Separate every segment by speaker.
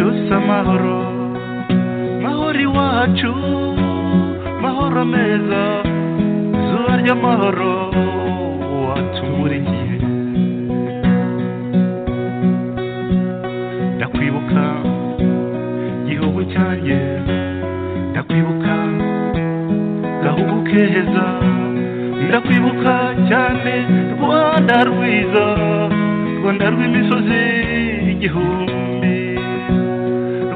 Speaker 1: amahoro mahoro iwacu mahoro meza izuba ry'amahoro watumurikiye ndakwibuka gihugu cyanjye ndakwibuka gahugu keza ndakwibuka cyane rwanda rwiza rwanda rw'imisozi igihumbi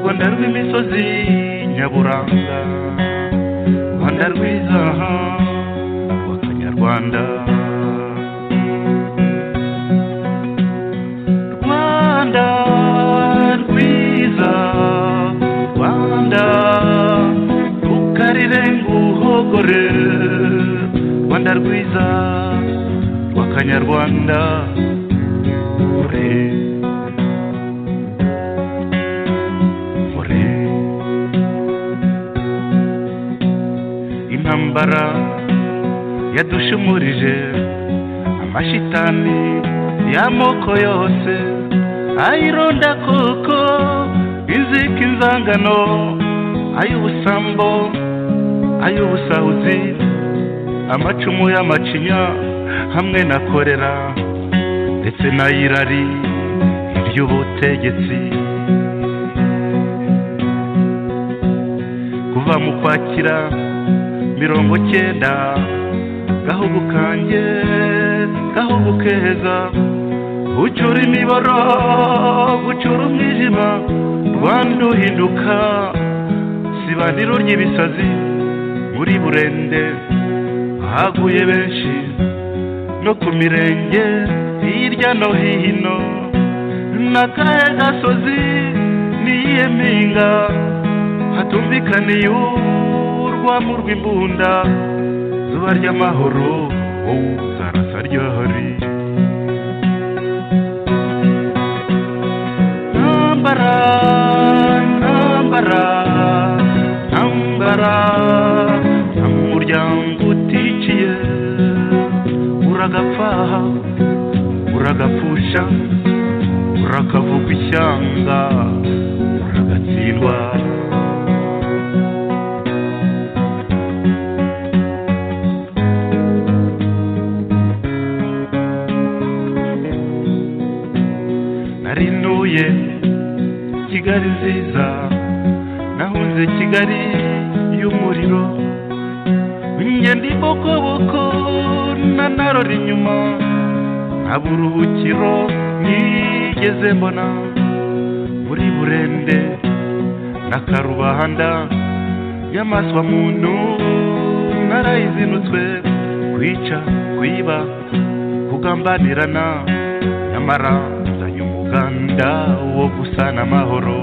Speaker 1: rwanda rw'imisozi nyaburanga rwanda rwiza rw'akanyarwanda rwanda rwiza rwanda rukarire nguhogore rwanda rwiza rw'akanyarwanda ore ore intambara yadushumurije amashitani y'amoko yose ayironda koko inzika inzangano ay'ubusambo ay'ubusahuzi amacumu y'amacinya hamwe na korera ndetse n'ayirari iby'ubutegetsi kuva mu kwakira mirongo cyenda gahugu kanjye gahugu keza ucura imiboro gucura umwijima rwanda uhinduka sibaniro ry'ibisazi muri burende haguye benshi no ku mirenge hirya no hino n'akahe gasozi n'iyihe mpinga hatumvikaniye urwamo rw'imbunda zuba ry'amahoro wowe uzarasa ryahari ntambara ntambara ntambara nta muryango uticiye uragapfaha uragapfusha urakavuga ishyanga uragatsindwa narinuye kigali nziza nahunze kigali y'umuriro ingendo ibokoboko na narora inyuma nta buruhukiro nigeze mbona muri burende na karubanda y'amaswa muntu narayizinutswe kwica kwiba kugambanirana nyamara nzanye umuganda wo gusana amahoro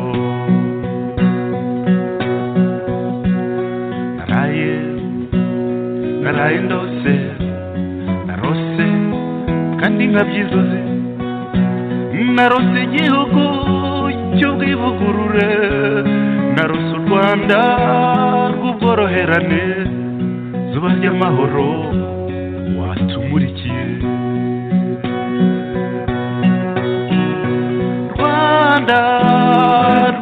Speaker 1: naraye naraye ndose narose kandi nkabyizuze narose igihugu cy'ubwivugurure narose u rwanda rw'ubworoherane zuba ry'amahoro watumurikiye rwanda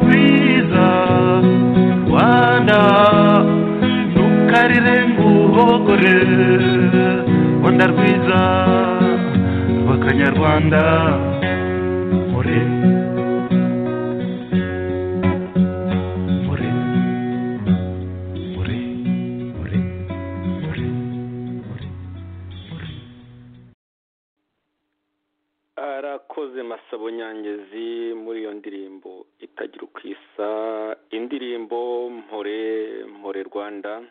Speaker 1: rwiza rwanda ntukarire nguhogore rwanda rwiza rw'akanyarwanda ore ore ore ore ore ore ore
Speaker 2: arakoze masabo nyangezi muri iyo ndirimbo itagira uko isa indirimbo mpore mpore rwanda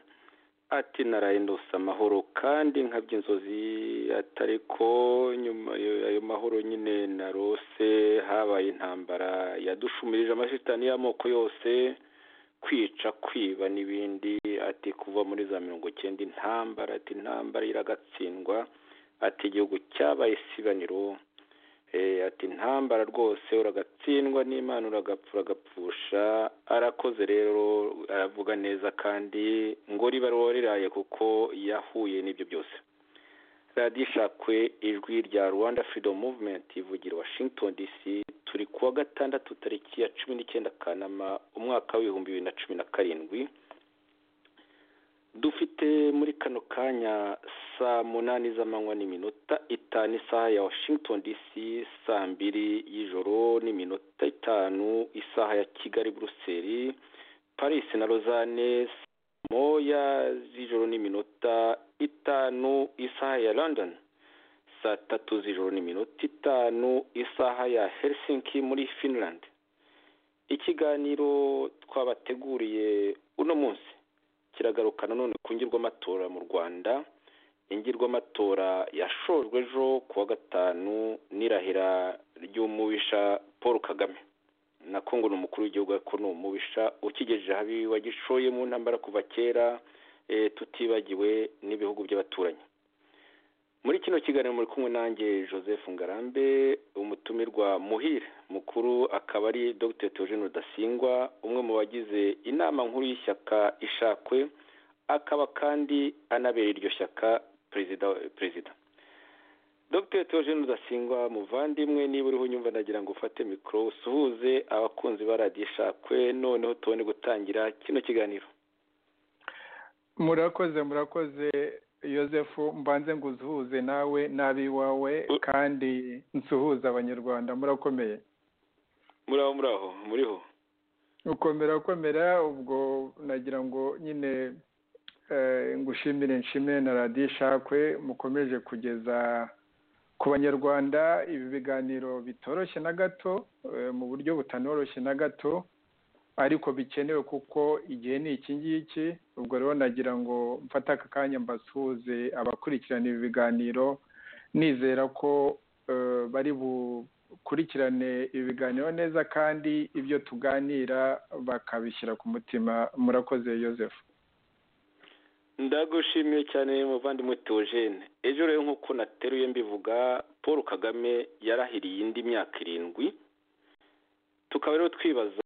Speaker 2: ati naraye ndose amahoro kandi nkabya inzozi atari ko nyuma yo- ayo mahoro nyine narose habaye intambara yadushumirije amashitani y'amoko yose kwica kwiba n'ibindi ati kuva muri za mirongo cyenda intambara ati intambara iragatsindwa ati igihugu cyabaye isibaniro Eh, ati intambara rwose uragatsindwa n'imana uragapfa uragapfusha arakoze rero aravuga neza kandi ngo riba riraye kuko yahuye n'ibyo byose radiyo ishakwe ijwi rya rwanda freedom movement ivugira washington dc turi kuwa gatandatu tariki ya cumi n'icyenda kanama umwaka w'ibihumbi bibiri na cumi na karindwi dufite muri kano kanya saa munani z'amanywa n'iminota itanu isaha ya washington dc saa mbiri y'ijoro n'iminota itanu isaha ya kigali buruseli paris na rozane moya z'ijoro n'iminota itanu isaha ya london saa tatu z'ijoro n'iminota itanu isaha ya helsinki muri finland ikiganiro twabateguriye uno munsi kiragaruka nanone ku ngirwamatora mu rwanda ingirwamatora yashojwe ejo kuwa gatanu n'irahira ry'umubisha paul kagame nako ngo ni umukuru w'igihugu ariko ni umubisha ukigejeje habi wagishoye mu ntambara kuva kera eh, tutibagiwe n'ibihugu by'abaturanyi muri kino kiganiro muri kumwe nanjye joseph ngarambe umutumirwa muhire mukuru akaba ari dr theogene rudasingwa umwe mu bagize inama nkuru y'ishyaka ishakwe akaba kandi anabera iryo shyaka perezida perezida dr theogene rudasingwa muvandimwe niba uriho unyumva nagira ngo ufate mikoro usuhuze abakunzi ba radiyo ishakwe noneho tubone gutangira kino kiganiro
Speaker 3: murakoze murakoze yosefu mbanze ngo uzuhuze nawe n'ab'iwawe kandi nsuhuze abanyarwanda murakomeye
Speaker 2: muraho muraho muriho
Speaker 3: ukomera ukomera ubwo nagira ngo nyine eh, ngushimire nshime na radiyo ishakwe mukomeje kugeza ku banyarwanda ibi biganiro bitoroshye na gato eh, mu buryo butanoroshye na gato ariko bikenewe kuko igihe ni iki ngiki ubwo rero nagira ngo mfate aka kanya mbasuhuze abakurikirana ibi biganiro nizera ko eh, bari bukurikirane ibi biganiro neza kandi ibyo tuganira bakabishyira ku mutima murakoze yosefu
Speaker 2: ndagushimiye cyane muvandimwe teogene ejo rero nk'uko nateruye mbivuga paul kagame yarahiriye indi myaka irindwi tukaba rero twibaza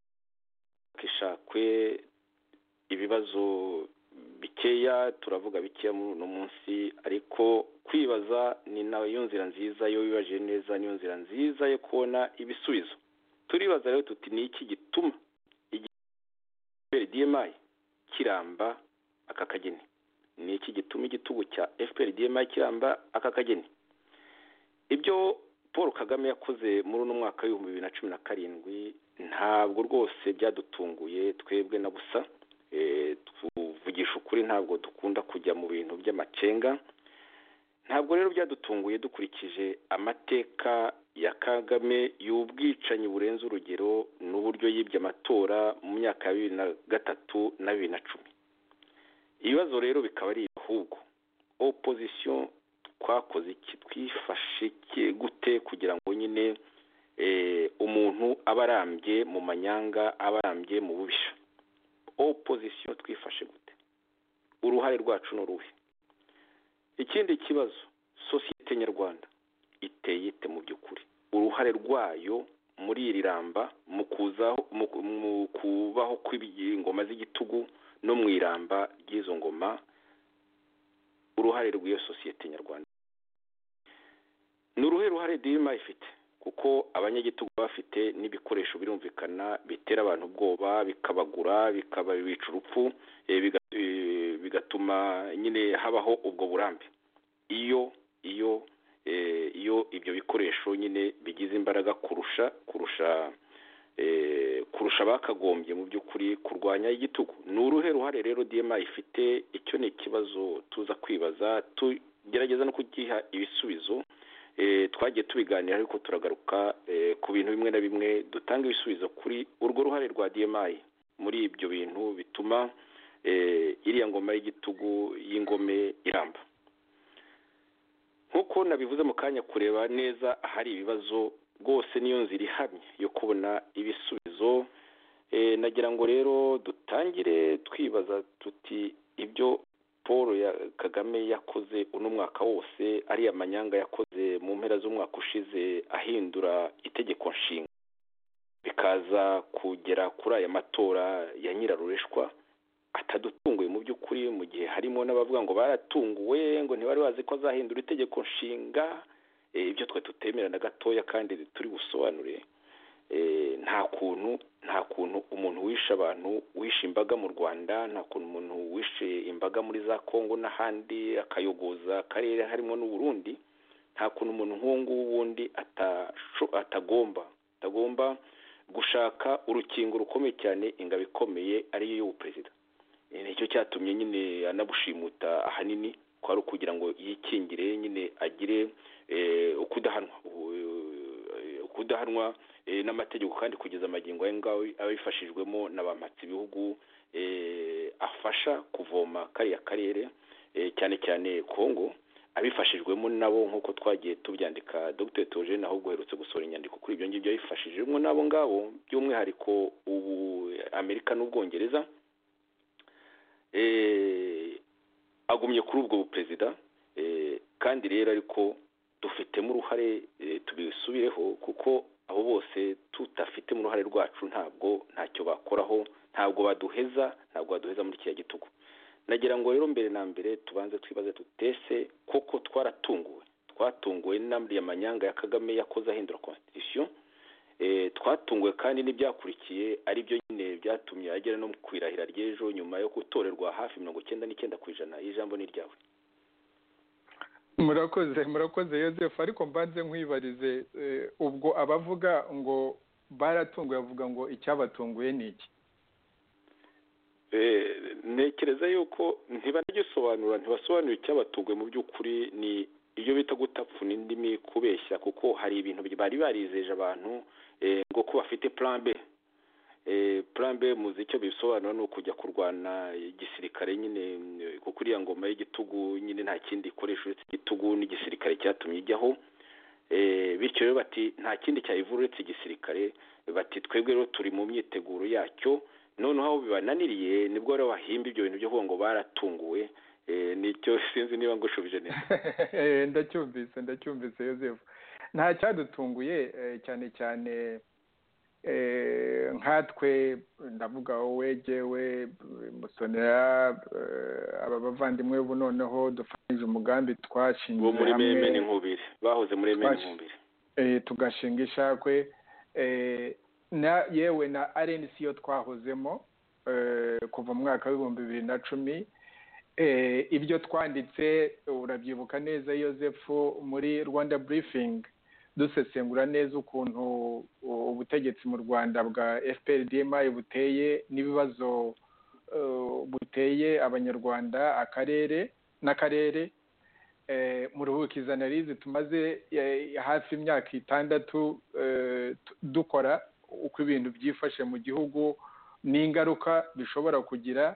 Speaker 2: ishakwe ibibazo bikeya turavuga bikeya muri uno munsi ariko kwibaza ni nayo nzira nziza iyo wibaje neza niyo nzira nziza yo kubona ibisubizo turibaza rero tuti ni iki gituma fpr dmi kiramba aka kageni ni iki gituma igitugu cya fpr dmi kiramba aka kageni ibyo paul kagame yakoze muri uno mwaka w'ibihumbi bibiri na cumi na karindwi ntabwo rwose byadutunguye twebwe na busa Eh, tuvugisha ukuri ntabwo dukunda kujya mu bintu by'amacenga ntabwo rero byadutunguye dukurikije amateka ya kagame y'ubwicanyi burenze urugero n'uburyo yibye amatora mu myaka ya bibiri na gatatu na bibiri na cumi ibibazo rero bikaba ari ahubwo opozisiyo twakoze iki twifashe iki gute kugira ngo nyine eh, umuntu aba arambye mu manyanga aba arambye mu bubisha opozisiyo twifashe gute uruhare rwacu ni uruhe ikindi kibazo sosiyete nyarwanda iteye ite mu by'ukuri uruhare rwayo muri iri ramba mu kuzaho- mu ku- mu kubaho kw'ingoma z'igitugu no mu iramba ry'izo ngoma uruhare rw'iyo sosiyete nyarwanda ni uruhe ruhare dirima ifite kuko abanyagitugu baba bafite n'ibikoresho birumvikana bitera abantu ubwoba bikabagura bikababica urupfu eh, biga- eh, bigatuma nyine habaho ubwo burambe iyo iyo eh, iyo ibyo bikoresho nyine bigize imbaraga kurusha kurusha eh, kurusha bakagombye mu by'ukuri kurwanya igitugu ni uruhe ruhare rero dma ifite icyo ni ikibazo tuza kwibaza tugerageza no kugiha ibisubizo Eh, twagiye tubiganira ariko turagaruka eh, ku bintu bimwe na bimwe dutanga ibisubizo kuri urwo ruhare rwa DMI muri ibyo bintu bituma eh, iriya ngoma y'igitugu y'ingome iramba nk'uko nabivuze mu kanya kureba neza ahari ibibazo rwose niyo nzira ihamye yo kubona ibisubizo eh, nagira ngo rero dutangire twibaza tuti ibyo paul ya kagame yakoze uno mwaka wose ariya manyanga yakoze mu mpera z'umwaka ushize ahindura itegeko nshinga bikaza kugera kuri aya matora ya nyirarureshwa atadutunguye mu by'ukuri mu gihe harimo n'abavuga ngo baratunguwe ngo ntibari bazi ko azahindura itegeko nshinga eh, ibyo twe tutemera na gatoya kandi turi busobanure Eh, nta kuntu nta kuntu umuntu wishe abantu wishe imbaga mu rwanda nta kuntu umuntu wishe imbaga muri za kongo n'ahandi akayogoza akarere harimo n'uburundi nta kuntu umuntu nk'uwo nguwo ubundi atasho- atagomba atagomba gushaka urukingo rukomeye cyane ingabo ikomeye ariyo y'ubuperezida Eh, nicyo cyatumye nyine anabushimuta ahanini ko ari ukugira ngo yikingire nyine agire eh, ukudahanwa Eh, ukudahanwa eh, n'amategeko kandi kugeza amagingo aya ngaho abifashijwemo na ba mpatsibihugu eh, afasha kuvoma kariya karere eh, cyane cyane kongo abifashijwemo nabo nk'uko twagiye tubyandika dr theogene ahubwo uherutse gusohora inyandiko kuri ibyo ngibyo yabifashijemo n'abo ngabo by'umwihariko ubu amerika n'ubwongereza eh, agumye kuri ubwo buperezida eh, kandi rero ariko dufitemo uruhare eh, tubisubireho kuko abo bose tudafitemo uruhare rwacu ntabwo ntacyo bakoraho ntabwo baduheza ntabwo baduheza muri kiriya gitugu nagira ngo rero mbere na mbere tubanze twibaze tutese koko twaratunguwe twatunguwe n'amariya manyanga ya kagame yakoze ahindura constitution eh, twatunguwe kandi n'ibyakurikiye ari byo nyine byatumye agera no ku irahira ry'ejo nyuma yo gutorerwa hafi mirongo icyenda n'icyenda ku ijana ijambo ni iryawe
Speaker 3: murakoze murakoze Yozefu ariko mbanze nkwibarize eh, ubwo abavuga ngo baratunguye bavuga ngo icyabatunguye ni iki
Speaker 2: Eh, ntekereza yuko ntibanagisobanura ntibasobanura icyabatunguye mu by'ukuri ni ibyo bita gutapfuna indimi kubeshya kuko hari ibintu bari barizeje abantu eh, ngo ko bafite plan B eh, plan B muzi icyo bisobanura ni ukujya kurwana igisirikare nyine eh, kuko iriya ngoma y'igitugu nyine nta kindi ikoresha uretse igitugu n'igisirikare cyatumye ijyaho Eh, bityo rero bati nta kindi cyayivura uretse igisirikare bati twebwe rero turi mu myiteguro yacyo noneho aho bibananiriye nibwo rero bahimba ibyo bintu byo kuvuga ngo baratunguwe Eh, nicyo sinzi niba ngushubije neza
Speaker 3: Eh, ndacyumvise ndacyumvise yosefu nta cyadutunguye eh, cyane cyane eh, nkatwe ndavuga wowe jyewe eh, musonera eh, aba bavandimwe ubu noneho dufatanyije umugambi twashingiye
Speaker 2: bo muri
Speaker 3: hamwe.
Speaker 2: meme n'inkubiri bahoze muri meme
Speaker 3: Twaje-
Speaker 2: n'inkubiri
Speaker 3: eh, tugashinga ishakwe eh, na yewe na rnc yo twahozemo eh, kuva mu mwaka w'ibihumbi bibiri na cumi eh, ibyo twanditse urabyibuka neza yosefu muri rwanda briefing dusesengura neza ukuntu u- ubutegetsi mu rwanda bwa fpr dmi buteye n'ibibazo eh, buteye abanyarwanda akarere n'akarere eh, mu ruhukiza analize tumaze eh, hafi imyaka itandatu eh, tu- dukora uko ibintu byifashe mu gihugu n'ingaruka bishobora kugira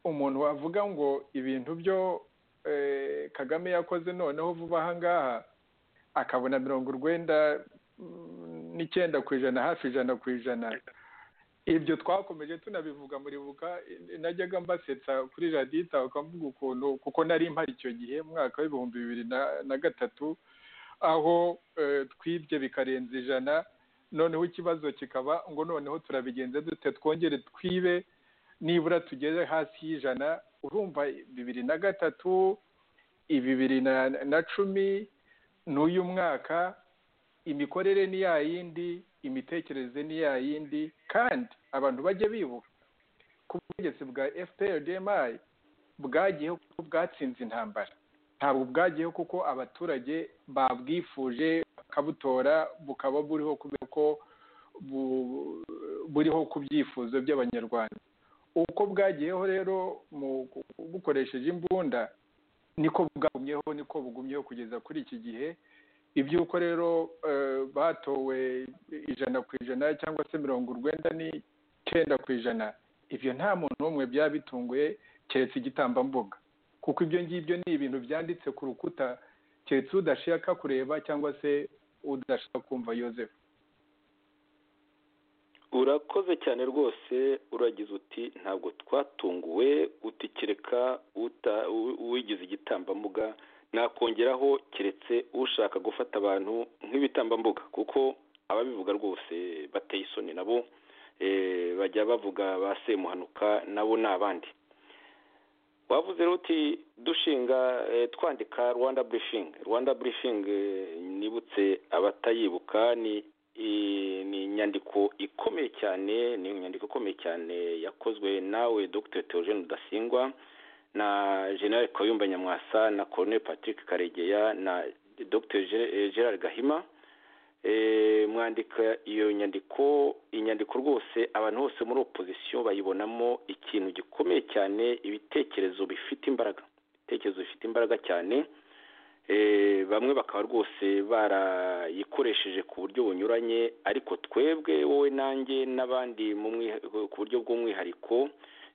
Speaker 3: umuntu wavuga ngo ibintu byo eh, kagame yakoze noneho vuba aha ngaha akabona mirongo urwenda mm, n'icyenda ku ijana hafi ijana ku ijana ibyo twakomeje tunabivuga muribuka eh, najyaga mbasetsa kuri radita ukamvuga ukuntu kuko nari mpari icyo gihe mu mwaka w'ibihumbi bibiri na- na gatatu aho eh, twibye bikarenza ijana noneho ikibazo kikaba ngo noneho turabigenze dute twongere twibe nibura tugeze hasi y'ijana urumva bibiri na gatatu bibiri na- na cumi n'uyu mwaka imikorere ni ya yindi imitekerereze ni ya yindi kandi abantu bajye bibuka ko ubutegetsi bwa fpr dmi bwagiyeho kuko bwatsinze intambara ntabwo bwagiyeho kuko abaturage babwifuje bakabutora bukaba buriho kubera ko bu- buriho ku byifuzo by'abanyarwanda uko bwagiyeho rero mu bukoresheje imbunda niko bwagumyeho niko bugumyeho kugeza kuri iki gihe iby'uko rero eh, batowe ijana ku ijana cyangwa se mirongo urwenda n'icyenda ku ijana ibyo nta muntu n'umwe byaba bitunguye keretse igitambambuga kuko ibyo ngibyo ni ibintu byanditse ku rukuta keretse udashaka kureba cyangwa se udashaka kumva yosefu
Speaker 2: urakoze cyane rwose uragize uti ntabwo twatunguwe utikireka wigize igitambambuga nakongeraho keretse ushaka gufata abantu nk'ibitambambuga kuko ababivuga rwose bateye isoni nabo eh, bajya bavuga ba semuhanuka nabo ni abandi wavuze rero uti dushinga eh, twandika rwanda burifingi rwanda burifingi nibutse abatayibuka ni i- ni inyandiko ikomeye cyane ni inyandiko ikomeye cyane yakozwe nawe dr theogene rudasingwa na general kayumba nyamwasa na colonel patrick karegeya na dr Ge- eh, gerard gahima Eh, mwandika iyo nyandiko inyandiko rwose abantu bose muri opozisiyo bayibonamo ikintu gikomeye cyane ibitekerezo bifite imbaraga ibitekerezo bifite imbaraga cyane Eh, bamwe bakaba rwose barayikoresheje ku buryo bunyuranye ariko twebwe wowe nanjye n'abandi mu mwi- ku buryo bw'umwihariko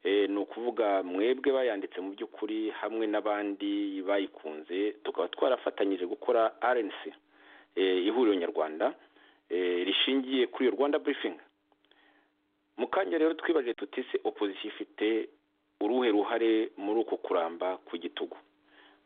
Speaker 2: eh, ni ukuvuga mwebwe bayanditse mu by'ukuri hamwe n'abandi bayikunze tukaba twarafatanyije gukora rnc eh, ihuriro nyarwanda eh, rishingiye kuri iyo rwanda briefing mu kanya rero twibajije tuti se opposition ifite uruhe ruhare muri uko kuramba ku gitugu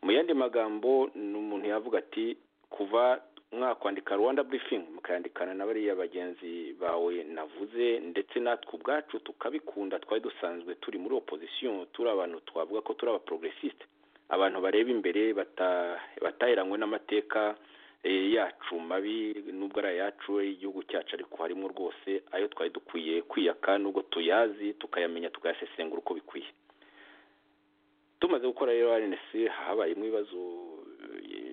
Speaker 2: mu yandi magambo ni umuntu yavuga ati kuva mwakwandika rwanda briefing mukayandikana na bariya bagenzi bawe navuze ndetse natwe ubwacu tukabikunda twari dusanzwe turi muri opposition turi abantu twavuga ko turi aba progressiste abantu bareba imbere bata- bataheranywe n'amateka eh, yacu mabi nubwo ari ayacu igihugu cyacu ariko harimo rwose ayo twari dukwiye kwiyaka nubwo tuyazi tukayamenya tukayasesengura uko bikwiye tumaze gukora rero RNC habayemo ibibazo eh,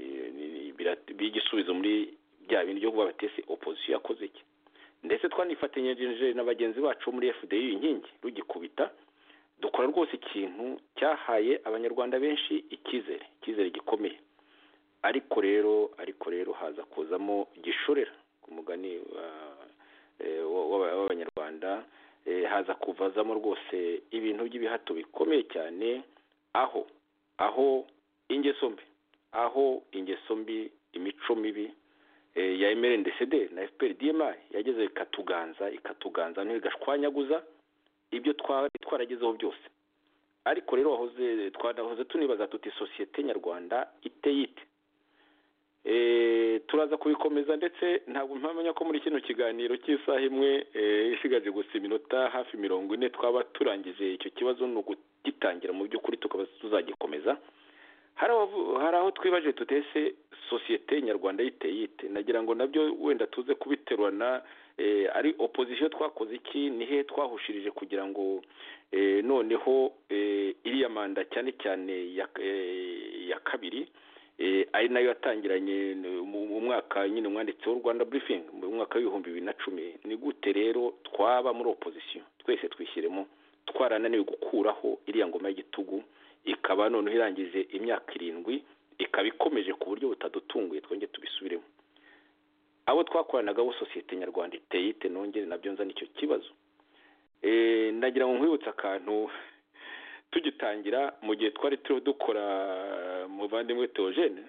Speaker 2: bira- by'igisubizo muri bya bindi byo kuba batese opposition yakoze iki ndetse twanifatanyije na bagenzi bacu bo muri FDI inkingi rugikubita dukora rwose ikintu cyahaye abanyarwanda benshi icyizere icyizere gikomeye ariko rero ariko rero haza kuzamo gishorera ku mugani wa- eh, wa- wa- w'abanyarwanda eh, haza kuvazamo rwose ibintu by'ibihato bikomeye cyane aho aho ingeso mbi aho ingeso mbi imico mibi eh, ya MRNDCD na FPR DMI yageze ikatuganza ikatuganza ntigashwanyaguza ibyo twari twaragezeho byose ariko rero wahoze twanahoze tunibaza tuti sosiyete nyarwanda iteye ite Eh, turaza kubikomeza ndetse ntabwo mpamenya ko muri kino kiganiro cy'isaha imwe eh, isigaje gusa iminota hafi mirongo ine twaba turangije icyo kibazo ni ugugitangira mu by'ukuri tukaba tuzagikomeza hari abavu- hari aho twibaje tutese sosiyete nyarwanda y'iteye ite nagira ngo nabyo wenda tuze kubiterurana eh, ari opozisiyo twakoze iki ni he twahushirije kugira ngo eh, noneho eh, iriya manda cyane cyane ya, eh, ya kabiri eh, ari nayo yatangiranye n- mu mu mwaka nyine umwanditsi w'u rwanda briefing mu mwaka w'ibihumbi bibiri na cumi ni gute rero twaba muri opozisiyo twese twishyiremo twarananiwe gukuraho iriya ngoma y'igitugu ikaba noneho irangije imyaka irindwi ikaba ikomeje ku buryo butadutunguye twongere tubisubiremo abo twakoranaga bo sosiyete nyarwanda iteye ite nongere nabyo nzana icyo kibazo Eh, nagira ngo nkwibutse akantu tugitangira mu gihe twari turiho dukora muvandimwe teogene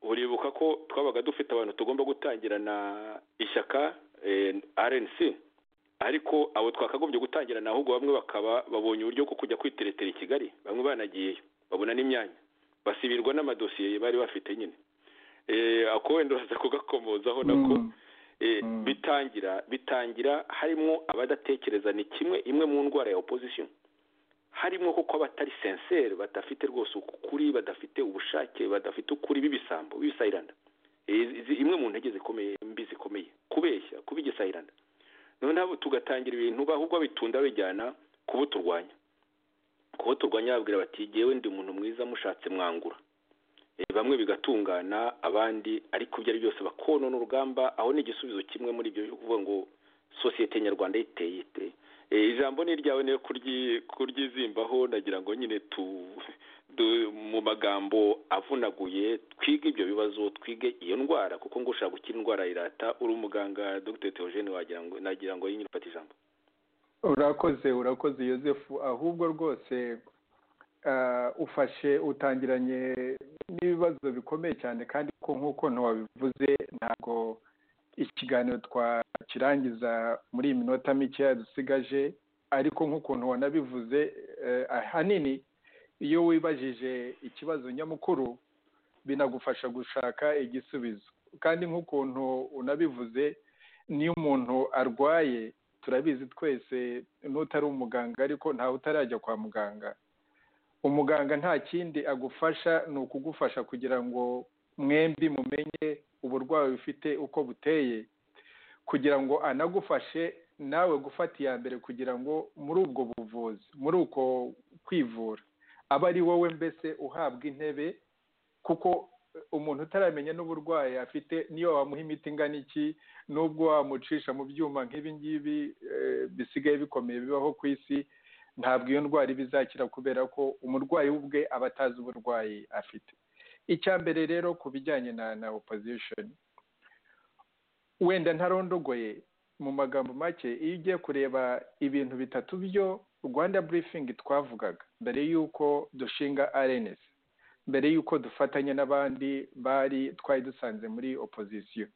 Speaker 2: uribuka ko twabaga dufite abantu tugomba gutangirana ishyaka eh, rnc ariko abo twakagombye gutangirana ahubwo bamwe bakaba babonye uburyo bwo kujya kwiteretera i kigali bamwe banagiyeyo babona n'imyanya basibirwa n'amadosiye bari bafite nyine Eh, ako wenda uraza kugakomozaho nako
Speaker 3: Mm.
Speaker 2: eh,
Speaker 3: Mm.
Speaker 2: bitangira bitangira harimo abadatekereza ni kimwe imwe mu ndwara ya opposition harimo kuko abatari sincere badafite rwose ukuri badafite ubushake badafite ukuri b'ibisambo b'ibisayiranda Eh, izi- imwe mu ntege zikomeye mbi zikomeye kubeshya kuba igisayiranda noneho tugatangira ibintu ahubwo bitunda bijyana kubuturwanya kubuturwanya babwira bati jyewe ndi umuntu mwiza mushatse mwangura Eh, bamwe bigatungana abandi ariko ibyo ari byose bakonona urugamba aho ni igisubizo kimwe muri ibyo byo kuvuga ngo sosiyete nyarwanda iteye ite Eh, ijambo ni iryawe niyo kuryi- kuryizimbaho nagira ngo nyine tu, du, mu magambo avunaguye twige ibyo bibazo twige iyo ndwara kuko ngo ushaka gukira indwara irata uri umuganga dr theogene wagira ngo nagira ngo yinyu ufate ijambo
Speaker 3: urakoze urakoze yosefu ahubwo rwose ah, ufashe utangiranye n'ibibazo bikomeye cyane kandi ko nk'uko ntiwabivuze ntabwo ikiganiro twakirangiza muri iyi minota mike yadusigaje ariko nk'ukuntu wanabivuze eh, ahanini iyo wibajije ikibazo nyamukuru binagufasha gushaka igisubizo kandi nk'ukuntu unabivuze niyo umuntu arwaye turabizi twese n'utari umuganga ariko ntawe utarajya kwa muganga umuganga nta kindi agufasha ni ukugufasha kugira ngo mwembi mumenye uburwayi ufite uko buteye kugira ngo anagufashe nawe gufata iya mbere kugira ngo muri ubwo buvuzi muri uko kwivura aba ari wowe mbese uhabwa intebe kuko umuntu utaramenya n'uburwayi afite niyo wamuha imiti ingana iki n'ubwo wamucisha mu byuma nk'ibi ngibi eh, bisigaye bikomeye bibaho ku isi ntabwo iyo ndwara iba izakira kubera ko umurwayi ubwe aba atazi uburwayi afite icya mbere rero ku bijyanye na na opozishoni wenda ntarondogoye mu magambo make iyo ugiye kureba ibintu bitatu byo rwanda burifingi twavugaga mbere y'uko dushinga arenesi mbere y'uko dufatanya n'abandi bari twari dusanze muri opozisiyo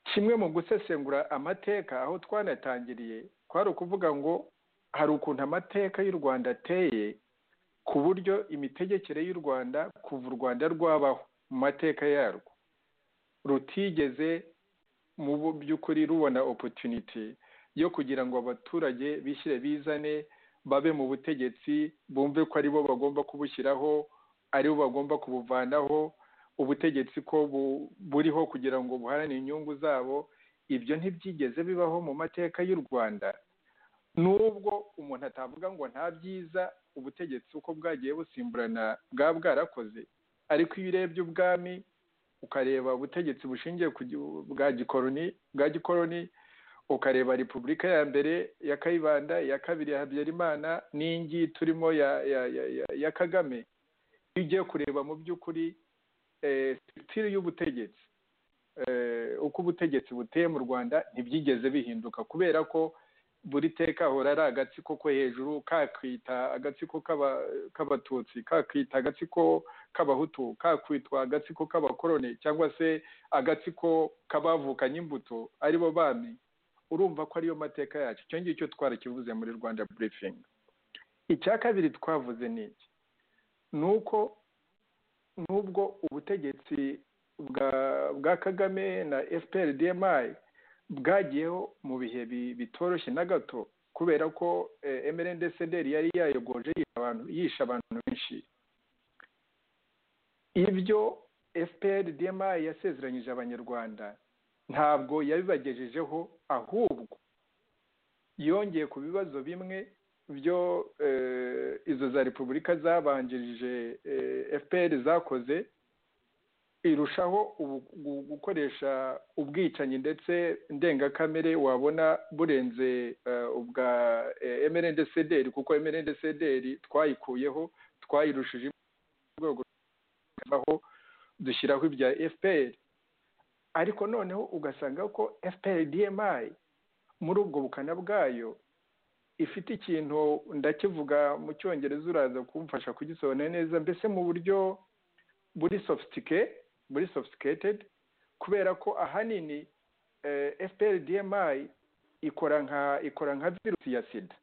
Speaker 3: kimwe mu gusesengura amateka aho twanatangiriye kwari ukuvuga ngo hari ukuntu amateka y'u rwanda ateye ku buryo imitegekere y'u rwanda kuva u rwanda rwabaho mu mateka yarwo rutigeze mu by'ukuri rubona opotuniti yo kugira ngo abaturage bishyire bizane babe mu butegetsi bumve ko aribo bagomba kubushyiraho aribo bagomba kubuvanaho ubutegetsi ko buriho kugira ngo buharanire inyungu zabo ibyo ntibyigeze bibaho mu mateka y'u rwanda nubwo umuntu atavuga ngo nta byiza ubutegetsi uko bwagiye busimburana bwa bwarakoze ariko iyo urebye ubwami ukareba ubutegetsi bushingiye ku gihu- bwa gikoroni bwa gikoroni ukareba repubulika ya mbere ya kayibanda iya kabiri ya habyarimana n'ingi turimo ya ya ya, ya, ya kagame iyo ugiye kureba mu by'ukuri eh, sitiri y'ubutegetsi eh, uko ubutegetsi buteye mu rwanda ntibyigeze bihinduka kubera ko buri teka ahora ari agatsiko ko hejuru kakita agatsiko k'aba- k'abatutsi kakita agatsiko k'abahutu kakwitwa agatsiko k'abakoroni cyangwa se agatsiko k'abavukanye imbuto aribo bami urumva ko ariyo mateka yacu icyo ngicyo twarakivuze muri rwanda burifingi icya kabiri twavuze ni iki ni uko nubwo ubutegetsi bwa bwa kagame na fpr dmi bwagiyeho mu bihe bi- bitoroshye na gato kubera ko eh, mrndcdr yari yayogoje yisha abantu yishe abantu benshi ibyo fpr dmi yasezeranyije abanyarwanda ntabwo yabibagejejeho ahubwo yongeye ku bibazo bimwe byo eh, izo za repubulika zabanjirije eh, fpr zakoze irushaho ubu- gu- gukoresha ubwicanyi ndetse ndengakamere wabona burenze eh, ubwa eh, mrndcdr kuko mrndcdr twayikuyeho twayirushije mu rwego aho dushyiraho ibya fpr ariko noneho ugasanga ko fpr dmi muri ubwo bukana bwayo ifite ikintu ndakivuga mu cyongereza uraza kumfasha kugisobanura neza mbese mu buryo buri sofitike buri sofisiketedi kubera ko ahanini eh, fpr dmi ikora nka ikora nka virusi ya sida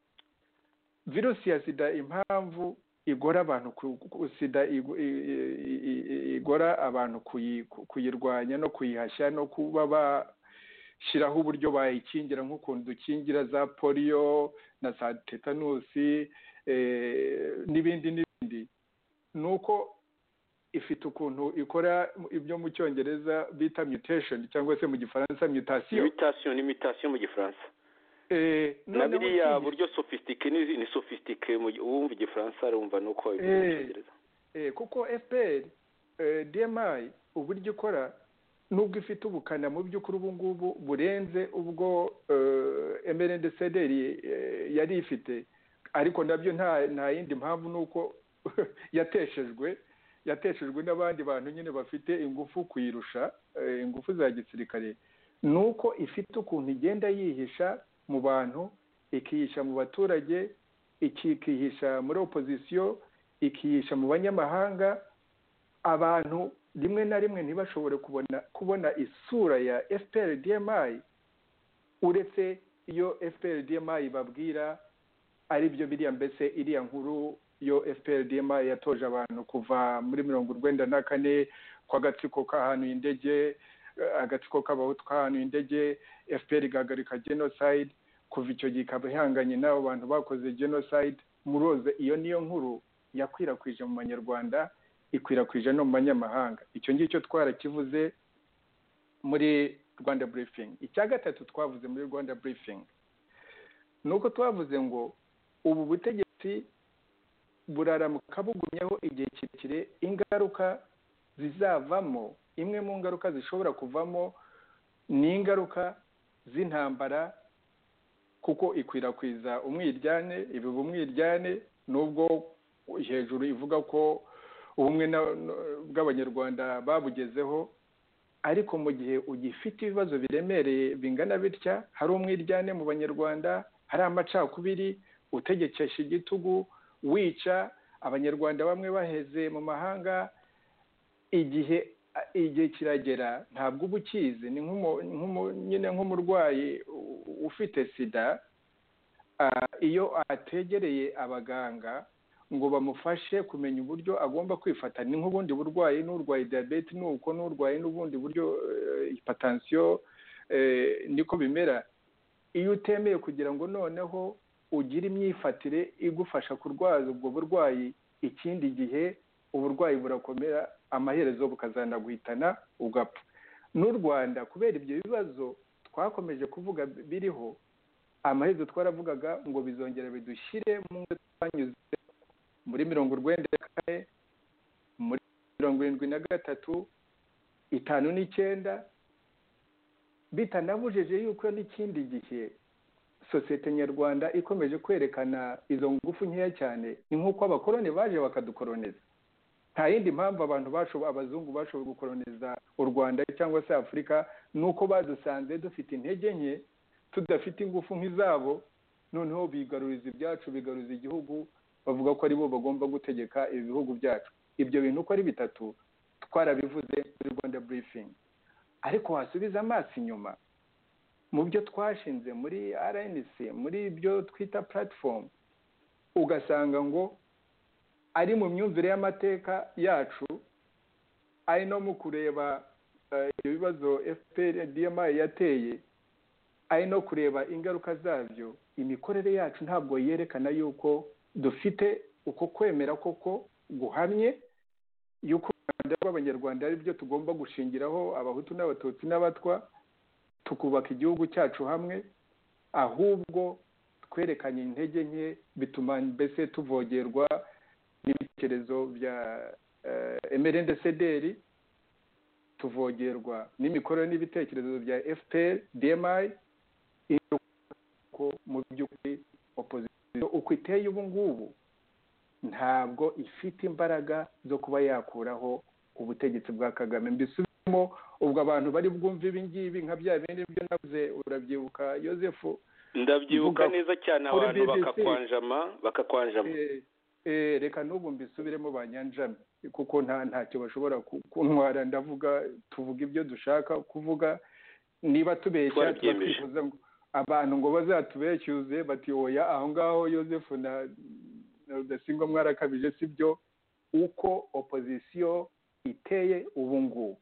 Speaker 3: virusi ya sida impamvu igora abantu ku- ku- sida igu- i- i- i- i- igora abantu kuyi- ku- kuyirwanya no kuyihashya no kuba bashyiraho uburyo bayikingira nk'ukuntu dukingira za poliyo na za tetanusi eh, n'ibindi n'ibindi ni uko ifite ukuntu ikora ibyo mu cyongereza bita mutation cyangwa se mu gifaransa mutation
Speaker 2: imitasiyo n'imitasiyo mu gifaransa
Speaker 3: Eh,
Speaker 2: na
Speaker 3: noneho
Speaker 2: biriya
Speaker 3: ukiyi-
Speaker 2: buryo sofisitike ni ni sofisitike mu gihe uwumva igifaransa arumva ni uko bivuga mu
Speaker 3: Eh.
Speaker 2: cyongereza
Speaker 3: Eh, kuko fpr eh, dmi uburyo ikora nubwo ifite ubukana mu by'ukuri ubu ngubu burenze ubwo eh, mrndcdr eh, yari ifite ariko nabyo nta nta yindi mpamvu ni uko yateshejwe yateshejwe n'abandi bantu nyine bafite ingufu kuyirusha eh, ingufu za gisirikare ni uko ifite ukuntu igenda yihisha mu bantu ikihisha mu baturage ikihisha muri opozisiyo ikihisha mu banyamahanga abantu rimwe na rimwe ntibashobore kubona kubona isura ya fpr dmi uretse iyo fpr dmi babwira ari byo biriya mbese iriya nkuru yo fpr dmi yatoje abantu kuva muri mirongo urwenda na kane kw'agatsiko kahanuye indege eh, agatsiko k'abahutu kahanuye indege fpr igahagarika genocide kuva icyo gihe ikaba ihanganye n'abo bantu bakoze genocide muroze iyo niyo nkuru yakwirakwije mu banyarwanda ikwirakwije no mu banyamahanga icyo ngicyo twarakivuze muri rwanda burifingi icya gatatu twavuze muri rwanda burifingi ni uko twavuze ngo ubu butegetsi buraramuka bugumyeho igihe kirekire ingaruka zizavamo imwe mu ngaruka zishobora kuvamo ni ingaruka z'intambara kuko ikwirakwiza umwiryane ibiba umwiryane nubwo hejuru ivuga ko ubumwe bw'abanyarwanda babugezeho ariko mu gihe ugifite ibibazo biremereye bingana bitya hari umwiryane mu banyarwanda hari amacakubiri utegekesha igitugu wica abanyarwanda bamwe baheze mu mahanga igihe igihe kiragera ntabwo uba ukizi ni nyine nk'umurwayi ufite sida iyo ategereye abaganga ngo bamufashe kumenya uburyo agomba kwifata ni nk'ubundi burwayi n'urwaye diyabete n'uko n'urwaye n'ubundi buryo ipatansiyo niko bimera iyo utemeye kugira ngo noneho ugire imyifatire igufasha kurwaza ubwo burwayi ikindi gihe uburwayi burakomera amaherezo bukazanaguhitana ugapfa n'u rwanda kubera ibyo bibazo twakomeje kuvuga biriho amaherezo twaravugaga ngo bizongera bidushyire mu ngo twanyuze muri mirongo urwenda na kane muri mirongo irindwi na gatatu itanu n'icyenda bitanabujije yuko n'ikindi gihe sosiyete nyarwanda ikomeje kwerekana izo ngufu nkeya cyane ni nk'uko abakoroni baje bakadukoroniza nta yindi mpamvu abantu bashoboye abazungu bashoboye gukoroniza u rwanda cyangwa se afurika ni uko badusanze dufite intege nke tudafite ingufu nk'izabo noneho bigaruriza ibyacu bigaruza igihugu bavuga ko aribo bagomba gutegeka ibihugu byacu ibyo bintu uko ari bitatu twarabivuze muri rwanda burifingi ariko wasubiza amaso inyuma mu byo twashinze muri rnc muri ibyo twita puratifomu ugasanga ngo ari mu myumvire y'amateka yacu ari no mu kureba ibibazo fpr dmi yateye ari no kureba ingaruka zabyo imikorere yacu ntabwo yerekana yuko dufite uko kwemera koko guhamye yuko u rwanda rw'abanyarwanda ari byo tugomba gushingiraho abahutu n'abatutsi n'abatwa tukubaka igihugu cyacu hamwe ahubwo twerekanye intege nke bituma mbese tuvogerwa n'ibitekerezo bya emerende sederi tuvogerwa n'imikorere n'ibitekerezo bya fpr dmi mu by'ukuri opozisiyo uko iteye ubu ngubu ntabwo ifite imbaraga zo kuba yakuraho ubutegetsi bwa kagame mbisubiremo ubwo abantu bari bwumve ibi ngibi nka bya bindi byo navuze urabyibuka yosefu
Speaker 2: ndabyibuka neza cyane abantu bakakwanjama bakakwanjama
Speaker 3: reka n'ubu mbisubiremo ba nyanjame kuko nta ntacyo bashobora kuntwara ndavuga tuvuga ibyo dushaka kuvuga niba tubeshya twifuza ngo abantu ngo bazatubeshyuze batiyoboya aho ngaho yosefu na rudasingwa mwarakabije si byo uko opozisiyo iteye ubu ngubu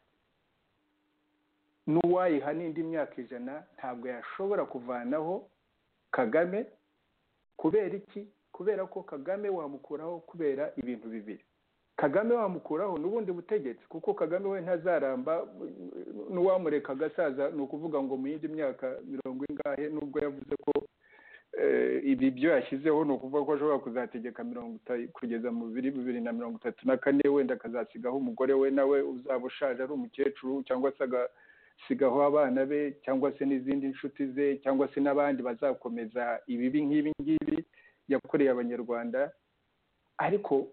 Speaker 3: n'uwayiha n'indi myaka ijana ntabwo yashobora kuvanaho kagame kubera iki kubera ko kagame wamukuraho kubera ibintu bibiri kagame wamukuraho n'ubundi butegetsi kuko kagame we ntazaramba n'uwamureka agasaza ni ukuvuga ngo mu yindi myaka mirongo ingahe nubwo yavuze ko ibi byo yashyizeho ni ukuvuga ko ashobora kuzategeka mirongo kugeza mu bibiri bibiri na mirongo itatu na kane wenda akazasigaho umugore we nawe uzaba ushaje ari umukecuru cyangwa se agasigaho abana be cyangwa se n'izindi nshuti ze cyangwa se n'abandi bazakomeza ibibi nk'ibi ngibi yakoreye abanyarwanda ariko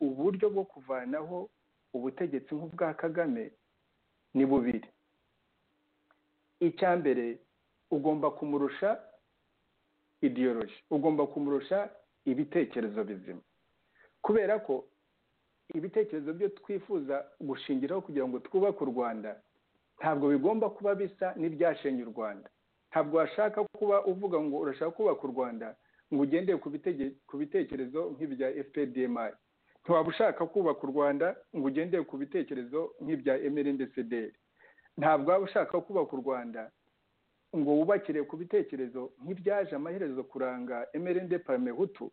Speaker 3: uburyo bwo kuvanaho ubutegetsi nk'ubwa kagame ni bubiri icya mbere ugomba kumurusha idiyoroji ugomba kumurusha ibitekerezo bizima kubera ko ibitekerezo byo twifuza gushingiraho kugira ngo twubake u rwanda ntabwo bigomba kuba bisa n'ibyashenye u rwanda ntabwo washaka kuba uvuga ngo urashaka kubaka u rwanda ngo ugendeye ku bitekerezo nk'ibya fpdmi ntiwaba ushaka kubaka u rwanda ngo ugendeye ku bitekerezo nk'ibya emerendecederi ntabwo waba ushaka kubaka u rwanda ngo wubakire ku bitekerezo nk'ibyaje amaherezo kuranga emerende paramehutu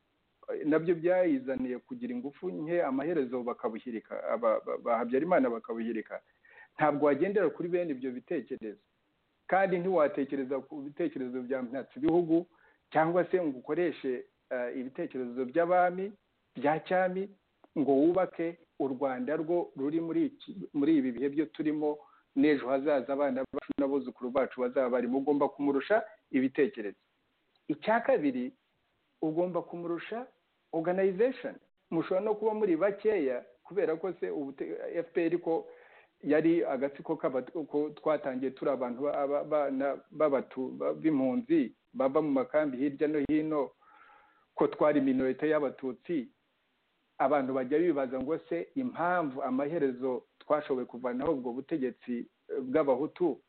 Speaker 3: nabyo byayizaniye kugira ingufu nke amaherezo bakabushyirika habyarimana bakabushyirika ntabwo wagendera kuri bene ibyo bitekerezo kandi ntiwatekereza ku bitekerezo bya ibihugu cyangwa se ngo ukoreshe ibitekerezo by'abami bya cyami ngo wubake u rwanda rwo ruri muri ibi bihe byo turimo n'ejo hazaza abana bacu n'abuzukuru bacu bazaba barimo ugomba kumurusha ibitekerezo icya kabiri ugomba kumurusha oganayizesheni mushobora no kuba muri bakeya kubera ko se fpr ko yari agatsiko ko twatangiye turi abantu b'impunzi baba mu makambi hirya no hino ko twari minorite y'abatutsi abantu bajya bibaza ngo se impamvu amaherezo twashoboye kuvanaho ubwo butegetsi bw'abahutu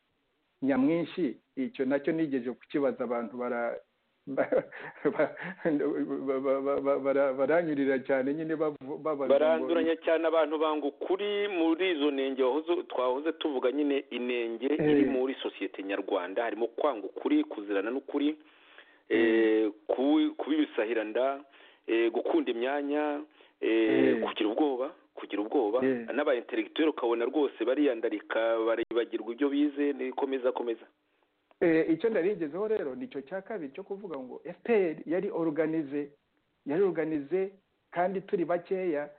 Speaker 3: nyamwinshi icyo nacyo nigeje kukibaza abantu baranyurira cyane nyine
Speaker 2: baranduranya cyane abantu banga ukuri muri izo ntenge twahoze tuvuga nyine inenge iri muri sosiyete nyarwanda harimo kwanga ukuri kuzirana n'ukuri kuba ibisahiranda gukunda imyanya kugira ubwoba kugira ubwoba n'aba interegiteri ukabona rwose bariyandarika baribagirwa ibyo bize nikomeza akomeza
Speaker 3: icyo ndarigezeho rero nicyo cya kabiri cyo kuvuga ngo fpr yari oruganize yari oruganize kandi turi bakeya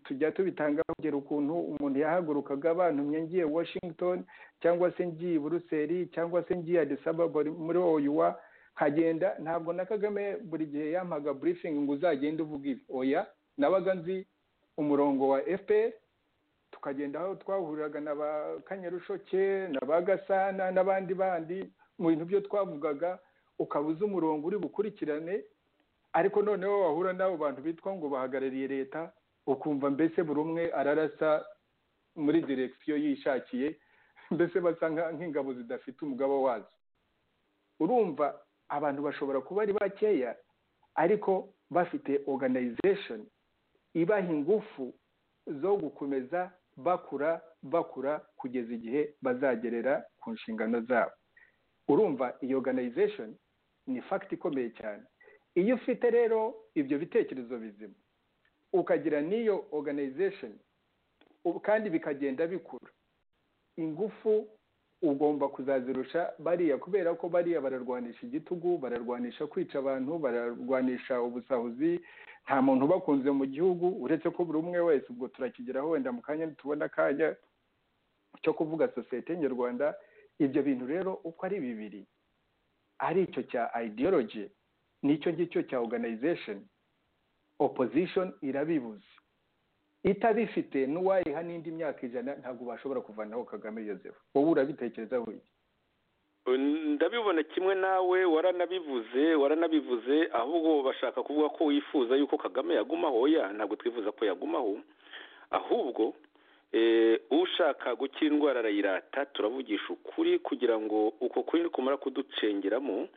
Speaker 3: tujya tubitanga kugera ukuntu umuntu yahagurukaga bantumye ngiye washington cyangwa se ngiye buruseli cyangwa se ngiye adisababa muri oyuwa nkagenda ntabwo na kagame buri gihe yampaga burifingi ngo uzagende uvuga ibi oya nabaga nzi umurongo wa fpr tukagenda aho twahuriraga na ba kanyarushoke na ba gasana n'abandi bandi mu bintu byo twavugaga ukaba uzi umurongo uri bukurikirane ariko noneho wahura n'abo bantu bitwa ngo bahagarariye leta ukumva mbese buri umwe ararasa muri direkisiyo yishakiye mbese basa nk'ingabo zidafite umugabo wazo urumva abantu bashobora kuba ari bakeya ariko bafite oganayizesheni ibaha ingufu zo gukomeza bakura bakura kugeza igihe bazagerera ku nshingano zabo urumva iyo oganayizesheni ni fagiti ikomeye cyane iyo ufite rero ibyo bitekerezo bizima ukagira n'iyo oganayizesheni kandi bikagenda bikura ingufu ugomba kuzazirusha bariya kubera ko bariya bararwanisha igitugu bararwanisha kwica abantu bararwanisha ubusahuzi nta muntu ubakunze mu gihugu uretse ko buri umwe wese ubwo turakigeraho wenda mu kanya tubona akanya cyo kuvuga sosiyete nyarwanda ibyo bintu rero uko ari bibiri ari icyo cya ideology nicyo ngicyo cya organization opposition irabibuze itabifite n'uwayiha n'indi myaka ijana ntabwo bashobora kuvanaho kagame yoseph wowe urabitekerezaho iki
Speaker 2: ndabibona kimwe nawe waranabivuze waranabivuze ahubwo bashaka kuvuga ko wifuza yuko kagame yagumaho ya ntabwo twifuza ko yagumaho ahubwo ushaka gukira indwara arayirata turavugisha ukuri kugira ngo uko kuri kumara kuducengeramo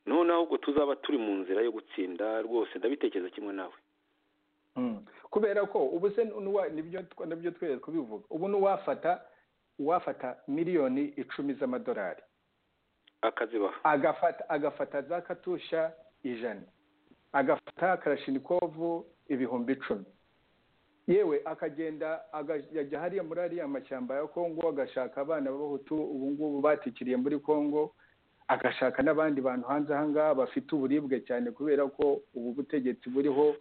Speaker 2: noneho ubwo tuzaba turi mu nzira yo gutsinda rwose ndabitekereza kimwe nawe
Speaker 3: kubera ko ubu se nibyo twere kubivuga ubu n'uwafata uwafata miliyoni icumi z'amadolari
Speaker 2: akazibaha
Speaker 3: agafata za katusha ijana agafata karashinikovu ibihumbi icumi yewe akagenda akajya hariya muri ariya mashyamba ya kongo agashaka abana b'abahutu ubu ngubu batikiriye muri kongo agashaka n'abandi bantu hanze aha ngaha bafite uburibwe cyane kubera ko ubu butegetsi buriho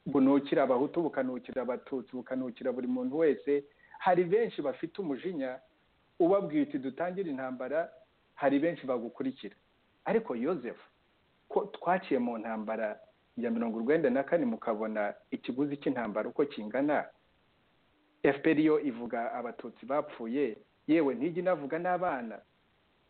Speaker 3: bunukira abahutu bukanukira abatutsi bukanukira buri muntu wese hari benshi bafite umujinya ubabwiye uti dutangire intambara hari benshi bagukurikira ariko yosefu ko twaciye mu ntambara ya mirongo urwenda na kane mukabona ikiguzi cy'intambara uko kingana fpr yo ivuga abatutsi bapfuye yewe ntijya inavuga n'abana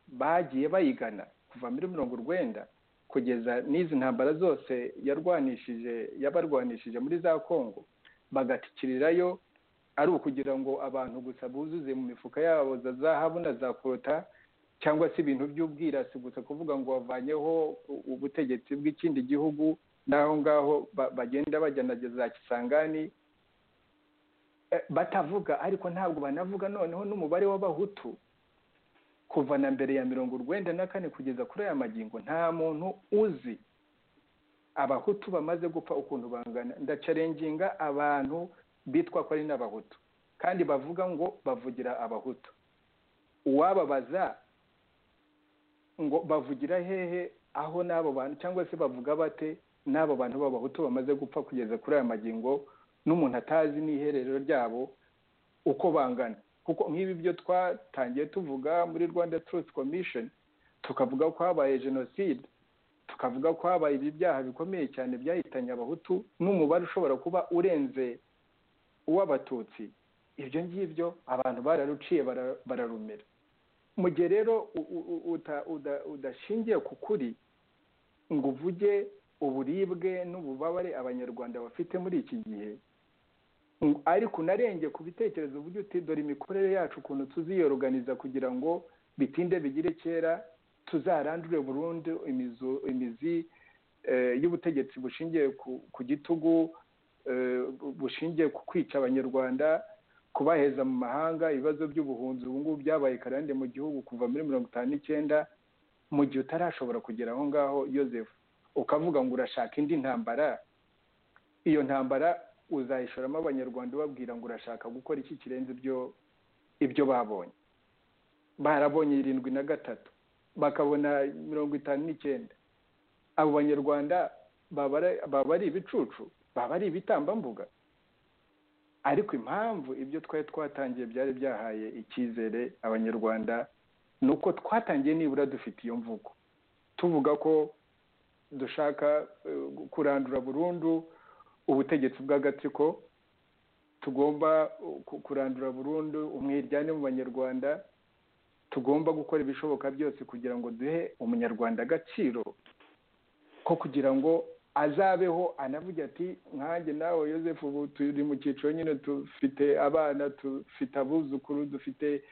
Speaker 3: bagiye bayigana kuva muri mirongo urwenda kugeza n'izi ntambara zose yarwanishije yabarwanishije muri za kongo bagatikirirayo ari ukugira ngo abantu gusa buzuze mu mifuka yabo za zahabu na za kota cyangwa se ibintu by'ubwirasi gusa kuvuga ngo wavanyeho ubutegetsi bw'ikindi gihugu n'aho ngaho bagenda bajyana za kisangani batavuga ariko ntabwo banavuga noneho n'umubare w'abahutu kuva na mbere ya mirongo urwenda na kane kugeza kuri aya magingo nta muntu uzi abahutu bamaze gupfa ukuntu bangana ndacarenginga abantu bitwa ko ari n'abahutu kandi bavuga ngo bavugira abahutu uwababaza ngo bavugira hehe aho n'abo bantu cyangwa se bavuga bate n'abo bantu b'abahutu bamaze gupfa kugeza kuri aya magingo n'umuntu atazi n'iherero ryabo uko bangana kuko nk'ibi byo twatangiye tuvuga muri rwanda turuti komishoni tukavuga ko habaye jenoside tukavuga ko habaye ibi byaha bikomeye cyane byahitanye abahutu n'umubare ushobora kuba urenze uw'abatutsi ibyo ngibyo abantu bararuciye bararumira mu gihe rero udashingiye ku kuri ngo uvuge uburibwe n'ububabare abanyarwanda bafite muri iki gihe ariko unarenge ku bitekerezo uvuge uti dore imikorere yacu ukuntu tuziyoruganiza kugira ngo bitinde bigire kera tuzarandure burundu imizi y'ubutegetsi bushingiye ku gitugu bushingiye ku kwica abanyarwanda kubaheza mu mahanga ibibazo by'ubuhunzi ubu ngubu byabaye karande mu gihugu kuva muri mirongo itanu n'icyenda mu gihe utarashobora kugera aho ngaho yosefu ukavuga ngo urashaka indi ntambara iyo ntambara uzayishoramo abanyarwanda ubabwira ngo urashaka gukora iki kirenze ibyo ibyo babonye barabonye irindwi na gatatu bakabona mirongo itanu n'icyenda abo banyarwanda baba ari ibicucu baba ari ibitambambuga ariko impamvu ibyo twari twatangiye byari byahaye icyizere abanyarwanda ni uko twatangiye nibura dufite iyo mvugo tuvuga ko dushaka kurandura burundu ubutegetsi bw'agatsiko tugomba kurandura burundu umwiryane mu banyarwanda tugomba gukora ibishoboka byose kugira ngo duhe umunyarwanda agaciro ko kugira ngo azabeho anavuga ati nkanjye nawe yosefu ubu turi mu cyiciro nyine dufite abana dufite abuzukuru dufite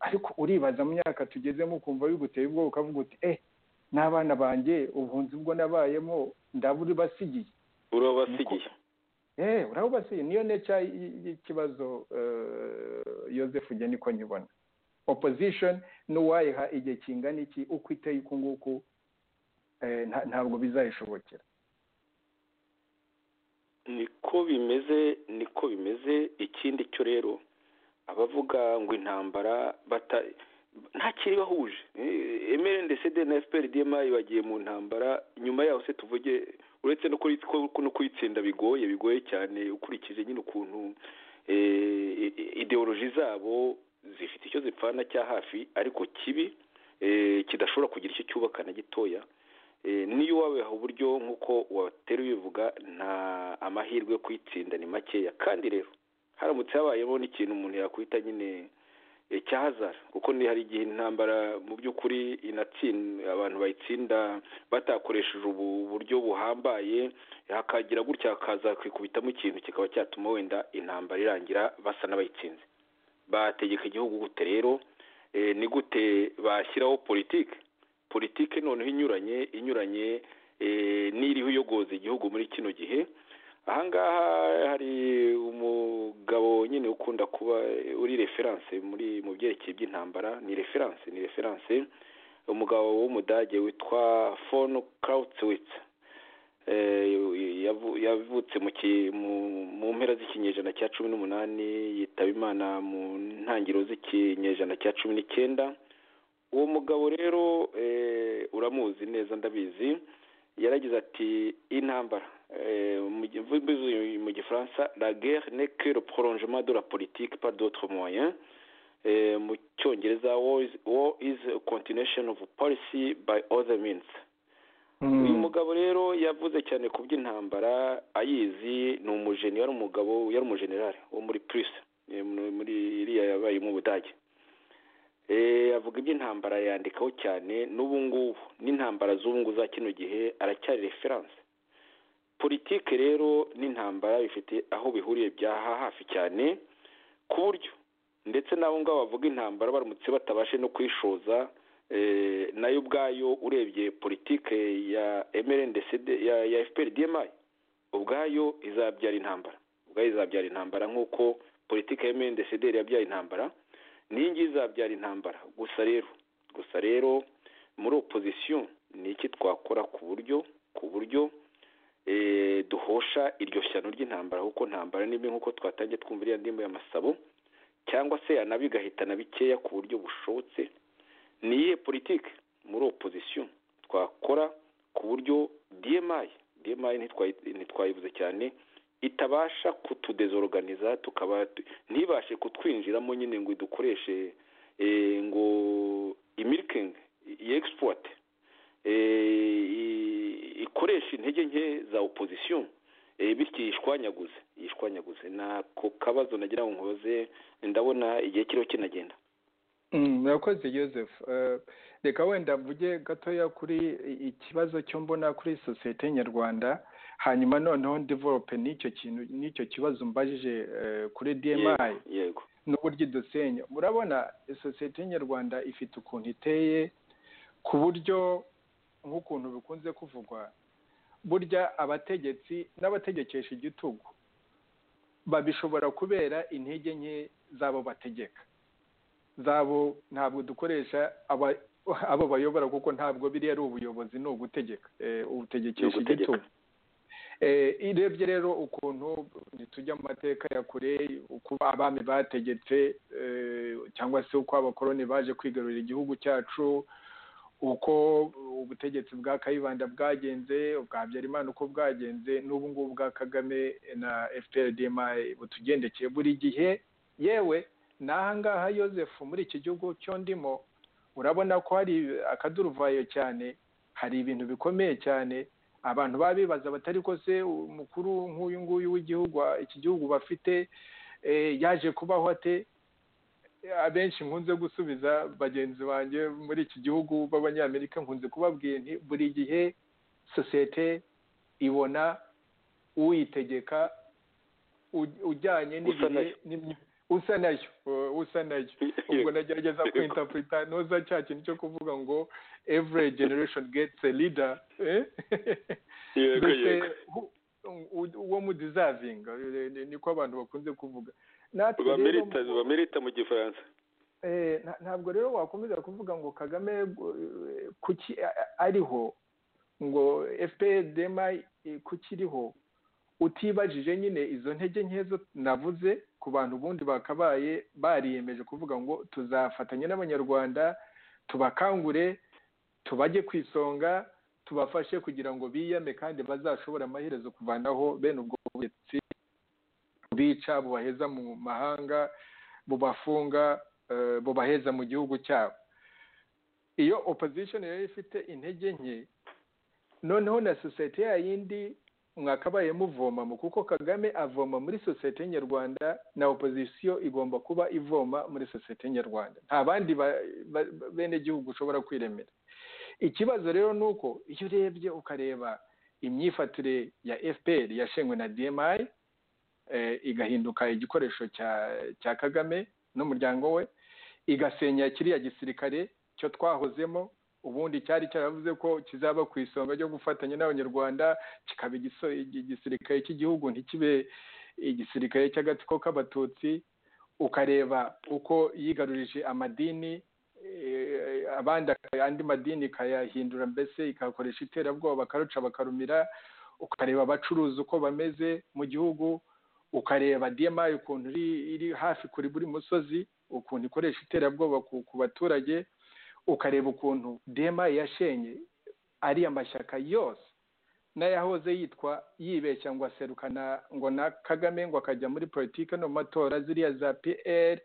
Speaker 3: ariko uribaza mu myaka tugezemo ukumva biguteye ubwoba ukavuga uti eh n'abana banjye ubuhunzi bwo nabayemo ndaburibasigiye
Speaker 2: urabasigiye
Speaker 3: eee urabasigiye niyo nica y'ikibazo yosefu ujya niko nyibona opposition n'uwayiha igihe kingana iki uko iteye uku nguku ntabwo bizayishobokera
Speaker 2: niko bimeze niko bimeze ikindi cyo rero abavuga ngo intambara ntakiri bahuje emeli ndetse na efuperi diyemayi bagiye mu ntambara nyuma yaho se tuvuge uretse no kuyitsinda bigoye bigoye cyane ukurikije nyine ukuntu ideoloji zabo zifite icyo zipfana cya hafi ariko kibi kidashobora kugira icyo cyubaka na gitoya niyo wabiha uburyo nk'uko watera ubivuga nta amahirwe yo kuyitsinda ni makeya kandi rero haramutse habayeho n'ikintu umuntu yakwita nyine cya hazara kuko hari igihe intambara mu by'ukuri abantu bayitsinda batakoresheje ubu buryo buhambaye hakagira gutya hakaza kwikubitamo ikintu kikaba cyatuma wenda intambara irangira basa n'abayitsinze bategeka igihugu gute rero ni gute bashyiraho politiki politiki noneho inyuranye inyuranye n'iriho iyogoza igihugu muri kino gihe ahangaha hari umugabo nyine ukunda kuba uri referanse muri mu byerekeye by'intambara ni referanse ni referanse umugabo w'umudage witwa fon kawutwitsi yavutse mu mpera z'ikinyejana cya cumi n'umunani yitaba imana mu ntangiriro z'ikinyejana cya cumi n'icyenda uwo mugabo rero uramuzi neza ndabizi yaragize ati intambara mu gifaransa la guerre n'est que le prolongement de la politique par d'autres moyens mu cyongereza war is a continuation of policy by other means uyu mugabo rero yavuze cyane ku by'intambara ayizi ni umujeni yari umugabo yari umujenerali wo muri purisi muri iriya yabaye mu budage avuga iby'intambara yandikaho cyane n'ubu ngubu n'intambara z'ubu ngubu za kino gihe aracyari referanse politike rero n'intambara bifite aho bihuriye bya hafi cyane ku buryo ndetse n'abo ngabo bavuga intambara baramutse batabashe no kwishoza nayo ubwayo urebye politike ya emerendeside ya efuperi diyemayi ubwayo izabyara intambara ubwayo izabyara intambara nk'uko politike ya emerendeside yabyaye intambara n'iyi ngiyi izabyara intambara gusa rero gusa rero muri opozisiyo ni iki twakora ku buryo ku buryo duhosha iryo shyano ry'intambara kuko ntambara n'imwe nk'uko twatangiye twumva iriya ndimbo y'amasabo cyangwa se yanabigahitana bikeya ku buryo bushobotse ni iyihe politiki muri opozisiyo twakora ku buryo diyemayi diyemayi ntitwayibuze cyane itabasha kutudezoroganiza tukaba ntibashe kutwinjiramo nyine ngo dukoreshe ngo imirikingi yegisipuwate ikoresha intege nke za opozisiyo bityo yishwanyaguze yishwanyaguze nako kabazo nagira ngo nkoze ndabona igihe kiriho kinagenda
Speaker 3: murakoze joseph reka wenda mvuge gatoya kuri ikibazo cyo mbona kuri sosiyete nyarwanda hanyuma noneho ndiverope n'icyo kintu n'icyo kibazo mbajije kuri dmi
Speaker 2: yego
Speaker 3: n'uburyo idusenya murabona sosiyete nyarwanda ifite ukuntu iteye ku buryo nk'ukuntu bikunze kuvugwa burya abategetsi n'abategekesha igitugu babishobora kubera intege nke z'abo bategeka zabo ntabwo dukoresha abo bayobora kuko ntabwo biriya ari ubuyobozi ni ugutegeka ubutegekesha
Speaker 2: Ni ugutegeka.
Speaker 3: igitugu irebye rero ukuntu ntitujya mu mateka ya kure uko abami bategetse eh, cyangwa se uko abakoloni baje kwigarurira igihugu cyacu uko ubutegetsi bwa kayibanda bwagenze ubwa habyarimana uko bwagenze n'ubu ngubu bwa kagame na fprdm butugendekeye buri gihe yewe n'aha ngaha yoseph muri iki gihugu cyo ndimo urabona ko hari akaduruvayo cyane hari ibintu bikomeye cyane abantu baba bibaza batari ko se umukuru nk'uyu nguyu w'igihugu iki gihugu bafite eh, yaje kubaho ate abenshi nkunze gusubiza bagenzi banjye muri iki gihugu b'abanyamerika nkunze kubabwira nti buri gihe sosiyete ibona uyitegeka uj- ujyanye
Speaker 2: Usa
Speaker 3: n'igihe
Speaker 2: nayo.
Speaker 3: n'imyi- usa nayo uh, usa nayo ubwo nagerageza kwintapurita noza cya kintu cyo kuvuga ngo every generation gets a leader eh?
Speaker 2: yego
Speaker 3: mbese
Speaker 2: yego
Speaker 3: hu- u- uwo mu deserving eh, ni- niko abantu bakunze kuvuga natwe rero-
Speaker 2: bamerita bamerita mu gifaransa
Speaker 3: Eh, nta- ntabwo rero wakomeza kuvuga ngo kagame eh, kuki a- a- ariho ngo fpdma kuki iriho utibajije nyine izo ntege nkezo navuze ku bantu ubundi bakabaye bariyemeje kuvuga ngo tuzafatanya n'abanyarwanda tubakangure tubajye ku isonga tubafashe kugira ngo biyame kandi bazashobora amaherezo kuvanaho bene ubwo butegetsi bica bubaheza mu mahanga bubafunga eh, bubaheza mu gihugu cyabo iyo opposition yari ifite intege nke noneho na sosiyete ya yindi mwakabaye muvomamo kuko kagame avoma muri sosiyete nyarwanda na opozisiyo igomba kuba ivoma muri sosiyete nyarwanda nta bandi ba- ba- ba- benegihugu ushobora kwiremera ikibazo rero ni uko iyo urebye ukareba imyifatire ya fpr yashengwe na dmi eh, igahinduka igikoresho cya cya kagame n'umuryango we igasenya kiriya gisirikare cyo twahozemo ubundi cyari cyaravuze ko kizaba ku isonga ryo gufatanya n'abanyarwanda kikaba igiso- igi- igisirikare cy'igihugu ntikibe igisirikare cy'agatsiko k'abatutsi ukareba uko yigarurije amadini eh, abandi aka- andi madini ikayahindura mbese ikakoresha iterabwoba bakaruca bakarumira ukareba abacuruzi uko bameze mu gihugu ukareba diyamayi ukuntu iri iri hafi kuri buri musozi ukuntu ikoresha iterabwoba ku, ku baturage ukareba ukuntu diyamayi yashenye ariya mashyaka yose n'ayahoze yitwa yibeshya ngo aserukana ngo na kagame ngo akajya muri politiki no mu matora ziriya za pr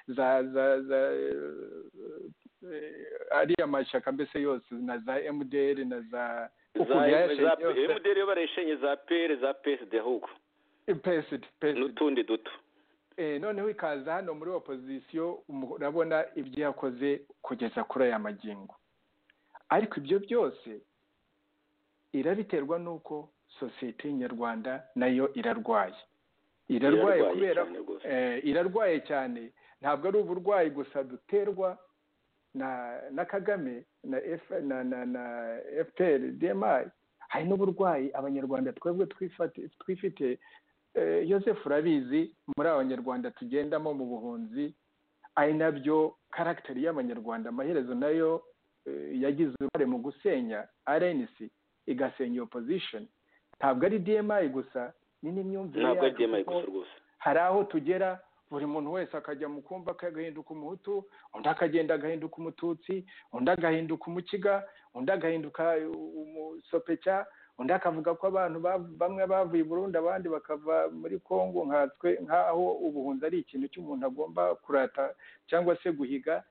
Speaker 3: za za za eh, ariya mashyaka mbese yose na za mdr na za ukuntu yayashenye
Speaker 2: za
Speaker 3: yose.
Speaker 2: emuderi yo bareshenye za pere za peside ahubwo
Speaker 3: PSD, PSD.
Speaker 2: n'utundi duto
Speaker 3: eh, noneho ikaza hano muri opozisiyo murabona ibyo yakoze kugeza kuri aya magingo ariko ibyo byose irabiterwa n'uko sosiyete nyarwanda nayo irarwaye irarwaye
Speaker 2: Irarwaye
Speaker 3: kubera
Speaker 2: cyane rwose.
Speaker 3: eh, irarwaye cyane ntabwo ari uburwayi gusa duterwa na na kagame na F, na na, na fpr dmi hari n'uburwayi abanyarwanda twebwe twifate- twifite eh, Yosefu urabizi muri abanyarwanda tugendamo mu buhunzi ari nabyo karagiteri y'abanyarwanda amaherezo nayo eh, yagize uruhare mu gusenya rnc igasenya iyo pozishoni ntabwo ari dmi gusa ni n'imyumvire
Speaker 2: ntabwo ari
Speaker 3: yacu
Speaker 2: dmi
Speaker 3: kuko
Speaker 2: gusa rwose
Speaker 3: hari aho tugera buri muntu wese akajya mu kumba ke agahinduka umuhutu undi akagenda agahinduka umututsi undi agahinduka umukiga undi agahinduka umusopeca undi akavuga ko abantu ba- bamwe bavuye i burundi abandi bakava muri kongo nkatswe nk'aho ubuhunzi ari ikintu cy'umuntu agomba kurata cyangwa se guhiga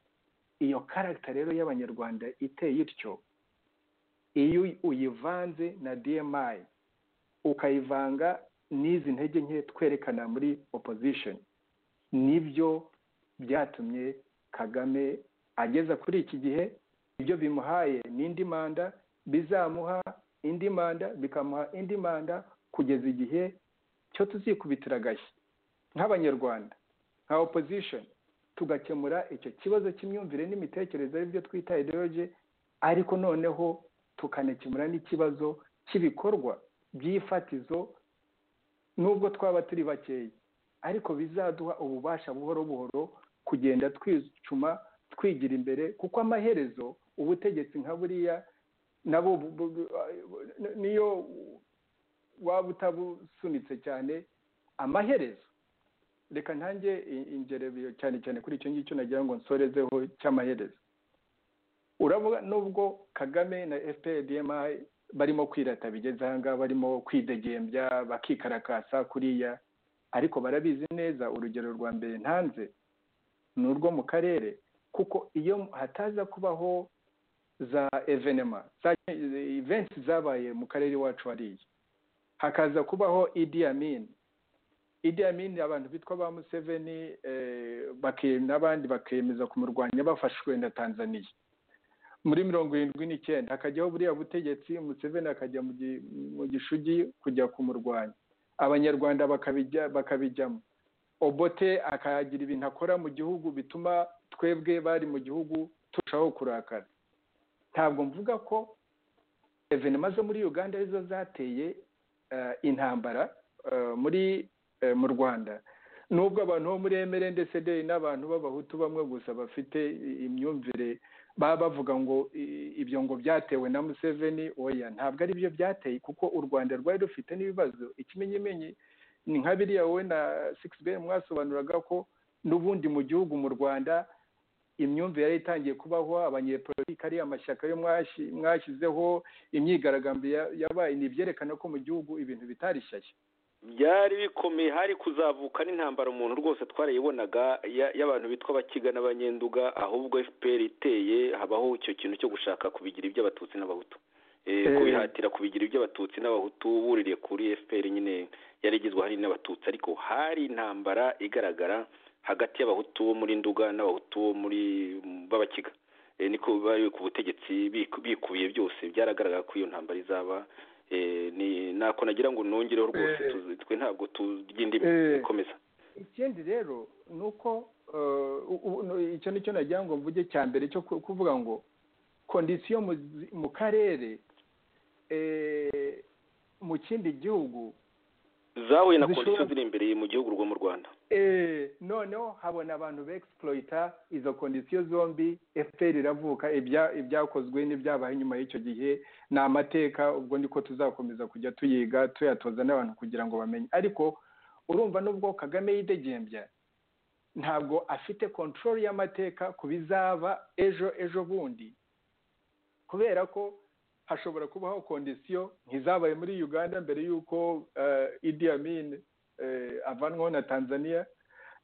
Speaker 3: iyo karagita rero y'abanyarwanda iteye ityo iyo uyivanze na dmi ukayivanga n'izi ntege nke twerekana muri opposition nibyo byatumye kagame ageza kuri iki gihe ibyo bimuhaye n'indi manda bizamuha indi manda bikamuha indi manda kugeza igihe cyo tuzikubitira agashyi nk'abanyarwanda nka opposition tugakemura icyo kibazo cy'imyumvire n'imitekerereze aribyo twita ideology ariko noneho tukanakemura n'ikibazo cy'ibikorwa by'ifatizo nubwo twaba turi bakeya ariko bizaduha ububasha buhoro buhoro kugenda twicuma twigira imbere kuko amaherezo ubutegetsi nka buriya nabo bu- bu- bu- niyo waba utabusunitse cyane amaherezo reka ntange i- ingerebero cyane cyane kuri icyo ngicyo nagira ngo nsorezeho cy'amaherezo urabona nubwo kagame na fpdmi barimo kwirata bigeze ahangaha barimo kwidegembya bakikarakasa kuriya ariko barabizi neza urugero rwa mbere ntanze ni urwo mu karere kuko iyo hataza kubaho za evenema za events zabaye mu karere iwacu hariya hakaza kubaho idi amini idi amini abantu bitwa ba museveni eh, bake- n'abandi bakemeza kumurwanya bafashwe na tanzaniya muri mirongo irindwi n'icyenda hakajyaho buriya butegetsi museveni akajya mu gi- mu gishugi kujya kumurwanya abanyarwanda bakabijya bakabijyamo obote akagira ibintu akora mu gihugu bituma twebwe bari mu gihugu turushaho kurakara ntabwo mvuga ko evenema zo muri uganda arizo zateye eh, intambara eh, muri eh, mu rwanda nubwo abantu bo muri emere ndetse n'abantu b'abahutu bamwe gusa bafite i- imyumvire baba bavuga ngo i- ibyo ngo byatewe na museveni oya ntabwo ari byo byateye kuko u rwanda rwari rufite n'ibibazo ikimenyimenyi ni nka biriya wowe na sikisi be mwasobanuraga ko n'ubundi mu gihugu mu rwanda imyumvire yari itangiye kubaho abanyepolitiki ari amashyaka yo mwashi- mwashyizeho imyigaragambyo ya- yabaye ni ibyerekana ko mu gihugu ibintu bitarishyashya
Speaker 2: byari bikomeye hari kuzavuka n'intambara umuntu rwose twarayibonaga ya- y'abantu bitwa abakiga n'abanyenduga ahubwo fpr iteye habaho icyo kintu cyo gushaka kubigira iby'abatutsi n'abahutu Eh,
Speaker 3: Eh.
Speaker 2: kubihatira kubigira iby'abatutsi n'abahutu buririye kuri fpr nyine yari igizwe hari n'abatutsi ariko hari intambara igaragara hagati y'abahutu bo muri nduga n'abahutu bo muri b'abakiga Eh, niko bari ku butegetsi biku- bikubiye byose byaragaragara ko iyo ntambara izaba Eh, ni nako nagira ngo nongereho rwose
Speaker 3: Eh.
Speaker 2: tuzi- twe ntabwo turya indimi
Speaker 3: Eh.
Speaker 2: komeza
Speaker 3: ikindi rero ni uko eh, u- u- no- icyo ni cyo nagira ngo mvuge cya mbere cyo ku- kuvuga ngo kondisiyo mu zi- mu karere eh, mu kindi gihugu
Speaker 2: zahuye na
Speaker 3: Zishobora-
Speaker 2: kondisiyo ziri imbere mu gihugu rwo mu rwanda
Speaker 3: Eh, noneho habona abantu begisiporoyita izo kondisiyo zombi fpr iravuka ibya- ibyakozwe n'ibyabaye nyuma y'icyo gihe ni amateka ubwo niko tuzakomeza kujya tuyiga tuyatoza n'abantu kugira ngo bamenye ariko urumva nubwo kagame yidegembya ntabwo afite kontorori y'amateka ku bizaba ejo ejo bundi kubera ko hashobora kubaho kondisiyo nk'izabaye muri uganda mbere y'uko eh, idi amin eh, avanwaho na tanzania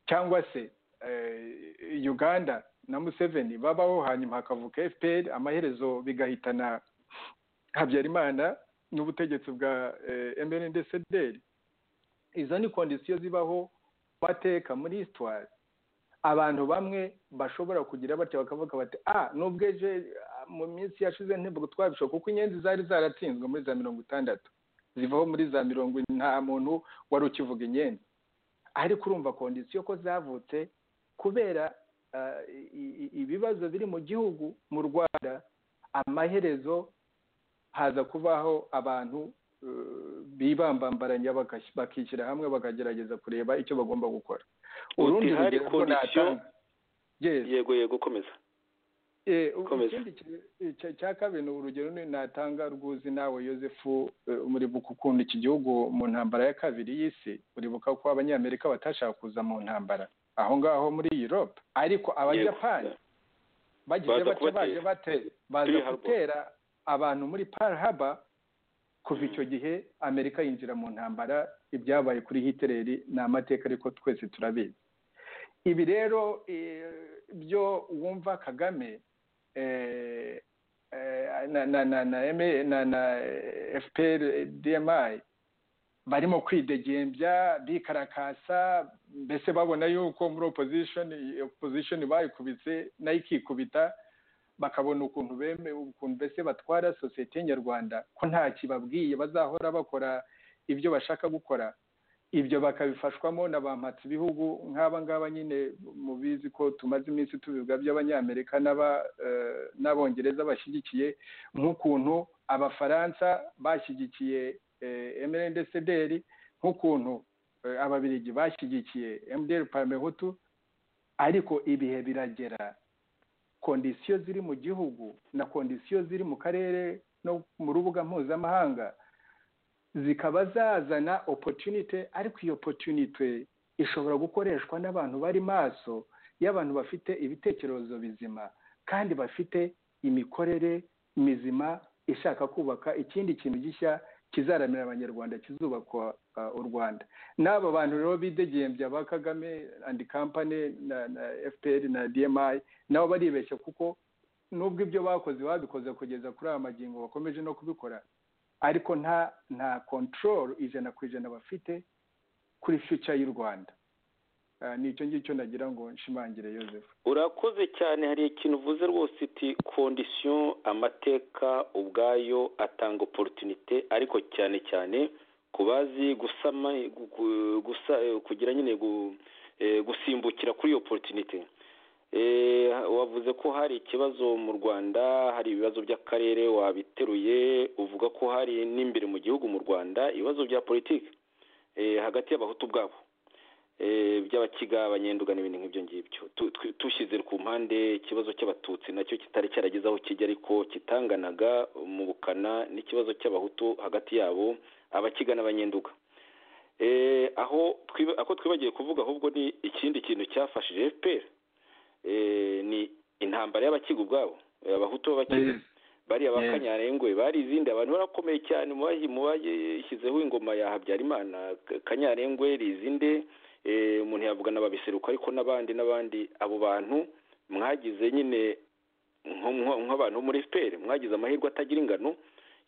Speaker 3: cyangwa se eh, uganda na museveni babaho hanyuma hakavuka fpr amaherezo bigahitana habyarimana n'ubutegetsi bwa eh, mrndcdr izo ni kondisiyo zibaho mu mateka muri histoire abantu bamwe bashobora kugira batya bakavuga bati ah nubwo ejo ah, mu minsi yashize ntabwo twabishobora kuko inyenzi zari zaratsinzwe muri za mirongo itandatu zivaho muri za mirongo ine, nta muntu wari ukivuga inyenzi ariko urumva kondisiyo ko zavutse kubera ah, i- i- ibibazo biri mu gihugu mu rwanda amaherezo haza kubaho abantu eh, bibambambaranya bakas- bakishyira hamwe bakagerageza kureba icyo bagomba gukora
Speaker 2: Uti hari
Speaker 3: rugero ko
Speaker 2: kondisiyo-
Speaker 3: natanga. Yes.
Speaker 2: yego yego komeza
Speaker 3: ikindi cya kabiri ni urugero natanga rwuzi nawe yosefu muribuka ukuntu iki gihugu mu ntambara ya kabiri y'isi uribuka ko abanyamerika batashaka kuza mu ntambara aho ngaho muri europe ariko abayapani bagize bate baje bate baza gutera abantu muri Pearl Harbor kuva icyo gihe amerika yinjira mu ntambara ibyabaye kuri hitereri ni amateka ariko twese turabizi ibi rero byo wumva kagame na fpr dmi barimo kwidegembya bikarakasa mbese babona yuko muri opozishoni opozishoni bayikubitse nayo ikikubita bakabona ukuntu bemewe ukuntu mbese batwara sosiyete nyarwanda ko nta kibabwiye bazahora bakora ibyo bashaka gukora ibyo bakabifashwamo na ba mpatsibihugu nk'aba ngaba nyine mubizi ko tumaze iminsi tubivuga by'abanyamerika n'abongereza bashyigikiye nk'ukuntu abafaransa bashyigikiye emerendesederi nk'ukuntu ababirigi bashyigikiye emuderi paramehutu ariko ibihe biragera kondisiyo ziri mu gihugu na kondisiyo ziri mu karere no mu rubuga mpuzamahanga zikaba zazana opotunite ariko iyo opotunite ishobora gukoreshwa n'abantu bari maso y'abantu bafite ibitekerezo bizima kandi bafite imikorere mizima ishaka kubaka ikindi kintu gishya kizaramira abanyarwanda kizubakwa u rwanda n'aba bantu rero bidegembya ba kagame andi kampani na fpr na dmi nabo baribeshya kuko nubwo ibyo bakoze babikoze kugeza kuri aya magingo bakomeje no kubikora ariko nta nta control ijana ku ijana bafite kuri future y'u rwanda nicyo ngicyo nagira ngo nshimangire Yosefu
Speaker 2: urakoze cyane hari ikintu uvuze rwose uti kondisiyo amateka ubwayo atanga oporutunite ariko cyane cyane ku bazi gusama kugira nyine gusimbukira kuri iyo oporutunite wavuze ko hari ikibazo mu rwanda hari ibibazo by'akarere wabiteruye uvuga ko hari n'imbere mu gihugu mu rwanda ibibazo bya politiki hagati y'abahutu ubwabo by'abakiga abanyenduga n'ibintu nk'ibyo ngibyo tushyize ku mpande ikibazo cy'abatutsi nacyo kitari cyarageze aho kijya ariko kitanganaga mu bukana n'ikibazo cy'abahutu hagati yabo abakiga n'abanyenduga aho ako twibagiye kuvuga ahubwo ni ikindi kintu cyafashije fpr ni intambara y'abakiga ubwabo abahutu b'abakiga bariya bakanyarengwe bari izindi abantu barakomeye cyane mu bashyizeho ingoma ya habyarimana kanyarengwe rizinde umuntu yavuga n'ababiseruka ariko n'abandi n'abandi abo bantu mwagize nyine nk'abantu bo muri fpr mwagize amahirwe atagira ingano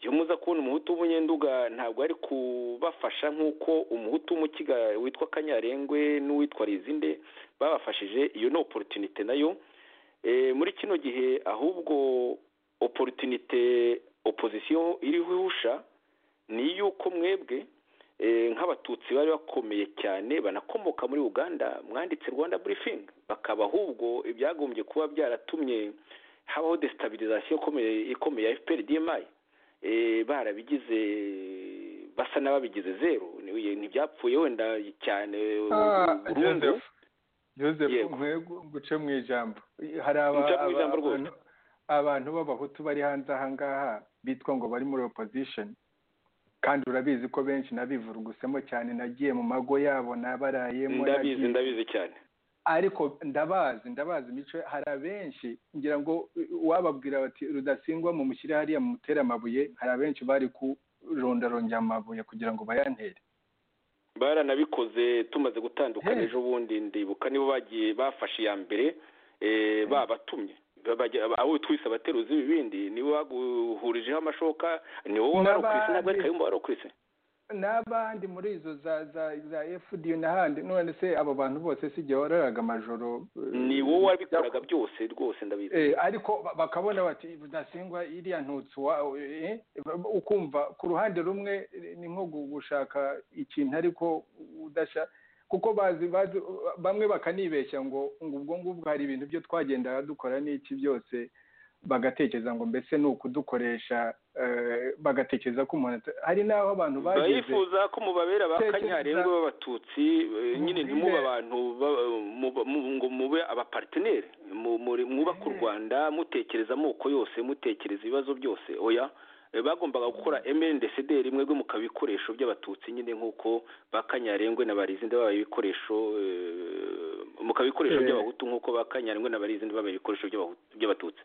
Speaker 2: iyo muza kubona umuhutu w'umunyenduga ntabwo ari kubafasha nk'uko umuhutu w'umukiga witwa kanyarengwe n'uwitwa rizinde babafashije iyo ni oporutunite nayo muri kino gihe ahubwo oporutunite opozisiyo iriho ihusha ni iy'uko mwebwe nk'abatutsi bari bakomeye cyane banakomoka muri uganda mwanditse rwanda burifingi bakaba ahubwo ibyagombye kuba byaratumye habaho desitabilizasiyo ikomeye ya fpr dmi barabigize basa n'ababigize zeru ntibyapfuye wenda cyane burundu
Speaker 3: yego guce mu ijambo hari abantu b'abahutu bari hanze aha ngaha bitwa ngo bari muri opozishoni kandi urabizi ko benshi nabivurugusemo cyane nagiye mu mago yabo nabarayemo
Speaker 2: ndabizi ndabizi cyane
Speaker 3: ariko ndabazi ndabazi imico hari abenshi ngira ngo wababwira bati rudasingwa mu mushyire hariya mu mutera amabuye hari abenshi bari kurondarongera amabuye kugira ngo bayantere
Speaker 2: baranabikoze tumaze gutandukana ejo bundi ndibuka nibo bagiye bafashe iya mbere babatumye abo twise abateruzi b'ibindi nibo baguhurijeho amashoka ni wowe wari ukwise ntabwo ari kayumba wari ukwise
Speaker 3: n'abandi muri izo za za za fdi n'ahandi none se abo bantu bose si igihe wararaga amajoro
Speaker 2: ni wowe wabikoraga byose rwose ndabizi
Speaker 3: ariko bakabona bati budasingwa iriya ntutsi wawe ukumva ku ruhande rumwe ni nko gushaka ikintu ariko udashya kuko bazi bazi bamwe bakanibeshya ngo ngo ubwo ngubwo hari ibintu byo twagendaga dukora n'iki byose bagatekereza ngo mbese ni ukudukoresha bagatekereza ko umuntu hari n'aho abantu bageze
Speaker 2: bifuza ko mubabera bakanyarengo b'abatutsi nyine ntimuba abantu ngo mube abapariteri mwubaka u rwanda mutekereza amoko yose mutekereza ibibazo byose oya bagombaga gukora emendesederi mwebwe mukaba ibikoresho by'abatutsi nyine nk'uko ba kanyarengwe na barizinde babaye ibikoresho mukaba ibikoresho by'abahutu nk'uko ba kanyarengwe na barizinde babaye ibikoresho by'abatutsi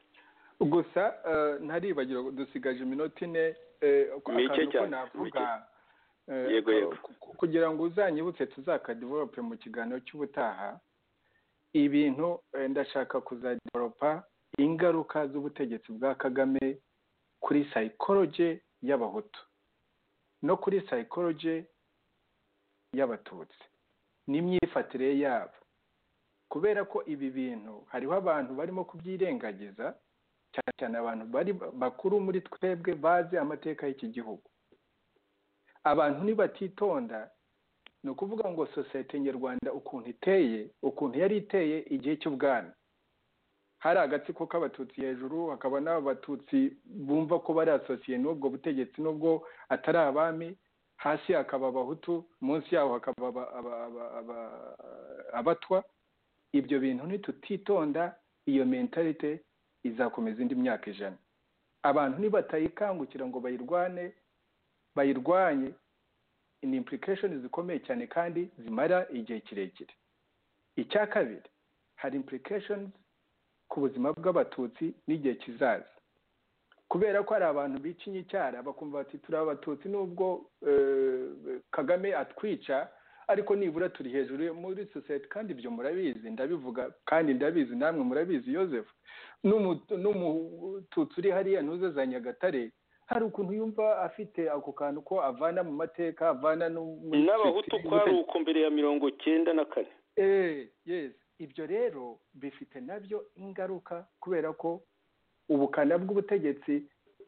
Speaker 3: gusa ntaribagira dusigaje iminota ine
Speaker 2: mike cyane
Speaker 3: navuga
Speaker 2: yego yego
Speaker 3: kugira ngo uzanyibutse tuzakadivelope mu kiganiro cy'ubutaha ibintu ndashaka kuzadivelopa ingaruka z'ubutegetsi bwa kagame kuri sayikoroje y'abahutu no kuri sayikoroje y'abatutsi n'imyifatire yabo kubera ko ibi bintu hariho abantu barimo kubyirengagiza cyane cyane abantu bari bakuru muri twebwe bazi amateka y'iki gihugu abantu nibatitonda ni ukuvuga ngo sosiyete nyarwanda ukuntu iteye ukuntu yari iteye igihe cy'ubwami hari agatsiko k'abatutsi hejuru hakaba n'abatutsi bumva ko bari asosiye n'ubwo butegetsi n'ubwo atari abami hasi hakaba abahutu munsi yaho hakaba abatwa ibyo bintu ntitutitonda iyo mentalite izakomeza indi myaka ijana abantu nibatayikangukira ngo bayirwane bayirwanye ni impulikashoni zikomeye cyane kandi zimara igihe kirekire icya kabiri hari impulikashoni ku buzima bw'abatutsi n'igihe kizaza kubera ko hari abantu bicinye icyara bakumva bati turi abatutsi n'ubwo kagame atwica ariko nibura turi hejuru muri sosiyete kandi ibyo murabizi ndabivuga kandi ndabizi namwe murabizi Yosef n'umututsi uri hariya ntuze nyagatare hari ukuntu yumva afite ako kantu ko avana mu mateka avana
Speaker 2: n'abahutu ko ari uko mbere ya mirongo icyenda na kane
Speaker 3: ibyo rero bifite nabyo ingaruka kubera ko ubukana bw'ubutegetsi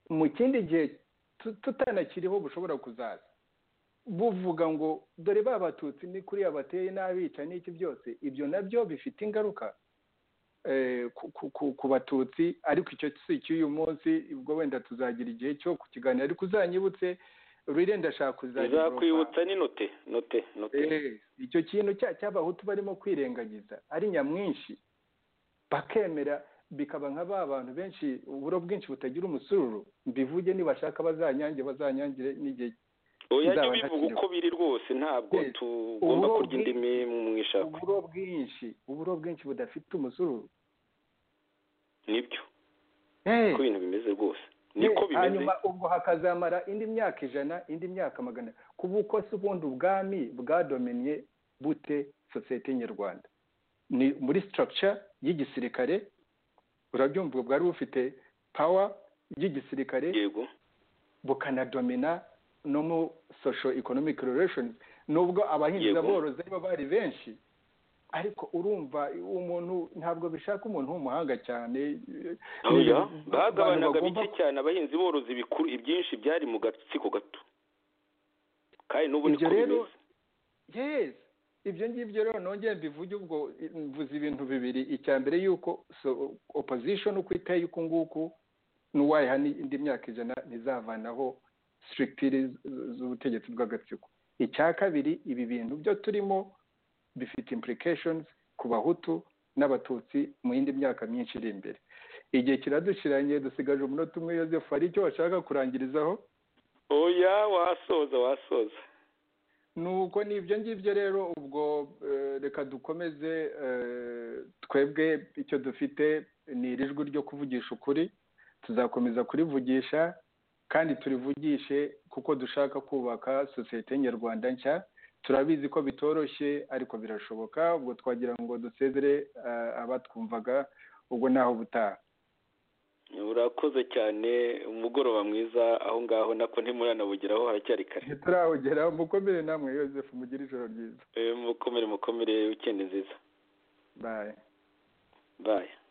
Speaker 3: mu kindi gihe tutanakiriho bushobora kuzaza buvuga ngo dore ba batutsi ni kuriya bateye n'abica n'iki byose ibyo nabyo bifite ingaruka ku batutsi ariko icyo si icy'uyu munsi ubwo wenda tuzagira igihe cyo ku kiganiro ariko uzanyibutse rwire ndashaka
Speaker 2: kuzakwibutsa ni note note note
Speaker 3: icyo kintu cy'abahutu barimo kwirengagiza ari nyamwinshi bakemera bikaba nka ba bantu benshi uburo bwinshi butagira umusururu mbivuge nibashaka bazanyange bazanyangire n'igihe
Speaker 2: oya bivuga uko biri rwose ntabwo tugomba kurya indimi mu ishakwe
Speaker 3: uburo bwinshi uburo bwinshi budafite umusururu
Speaker 2: nibyo uko ibintu bimeze rwose niko bimeze
Speaker 3: hanyuma ubwo hakazamara indi myaka ijana indi myaka magana kuba uko se ubundi ubwami bwadomeniye bute sosiyete nyarwanda ni muri sitarakica y'igisirikare urabyumva bwari bufite pawa y'igisirikare
Speaker 2: yego
Speaker 3: bukanadomina no mu sosho ekonomike relashoni nubwo abahinzi n'aborozi aribo bari benshi ariko urumva umuntu ntabwo bishaka umuntu w'umuhanga cyane
Speaker 2: bagabanaga bike cyane abahinzi borozi bikuru ibyinshi byari mu gatsiko gato kandi n'ubu niko bimeze
Speaker 3: ibyo ngibyo rero nongere mbivuge ubwo mvuze ibintu bibiri icya mbere yuko opozishoni uko iteye uku nguku n'uwayiha indi myaka ijana ntizavanaho sitirikitiri z'ubutegetsi bw'agatsiko icya kabiri ibi bintu byo turimo bifite impulikashoni ku bahutu n'abatutsi mu yindi myaka myinshi iri imbere igihe kiradushiranye dusigaje umunota umwe yosefu hari icyo washaka kurangirizaho
Speaker 2: oya wasoza wasoza
Speaker 3: nuko ni ibyo ngibyo rero ubwo reka dukomeze twebwe icyo dufite ni iri jwi ryo kuvugisha ukuri tuzakomeza kurivugisha kandi turivugishe kuko dushaka kubaka sosiyete nyarwanda nshya turabizi ko bitoroshye ariko birashoboka ubwo twagira ngo dusezere abatwumvaga ubwo naho butaha
Speaker 2: urakoze cyane umugoroba mwiza aho ngaho nako ntimuranabugeraho haracyari kare
Speaker 3: ntiturahugeraho mukomere namwe yosefu mugire ijoro ryiza
Speaker 2: mukomere mukomere wikendi nziza
Speaker 3: baye
Speaker 2: baye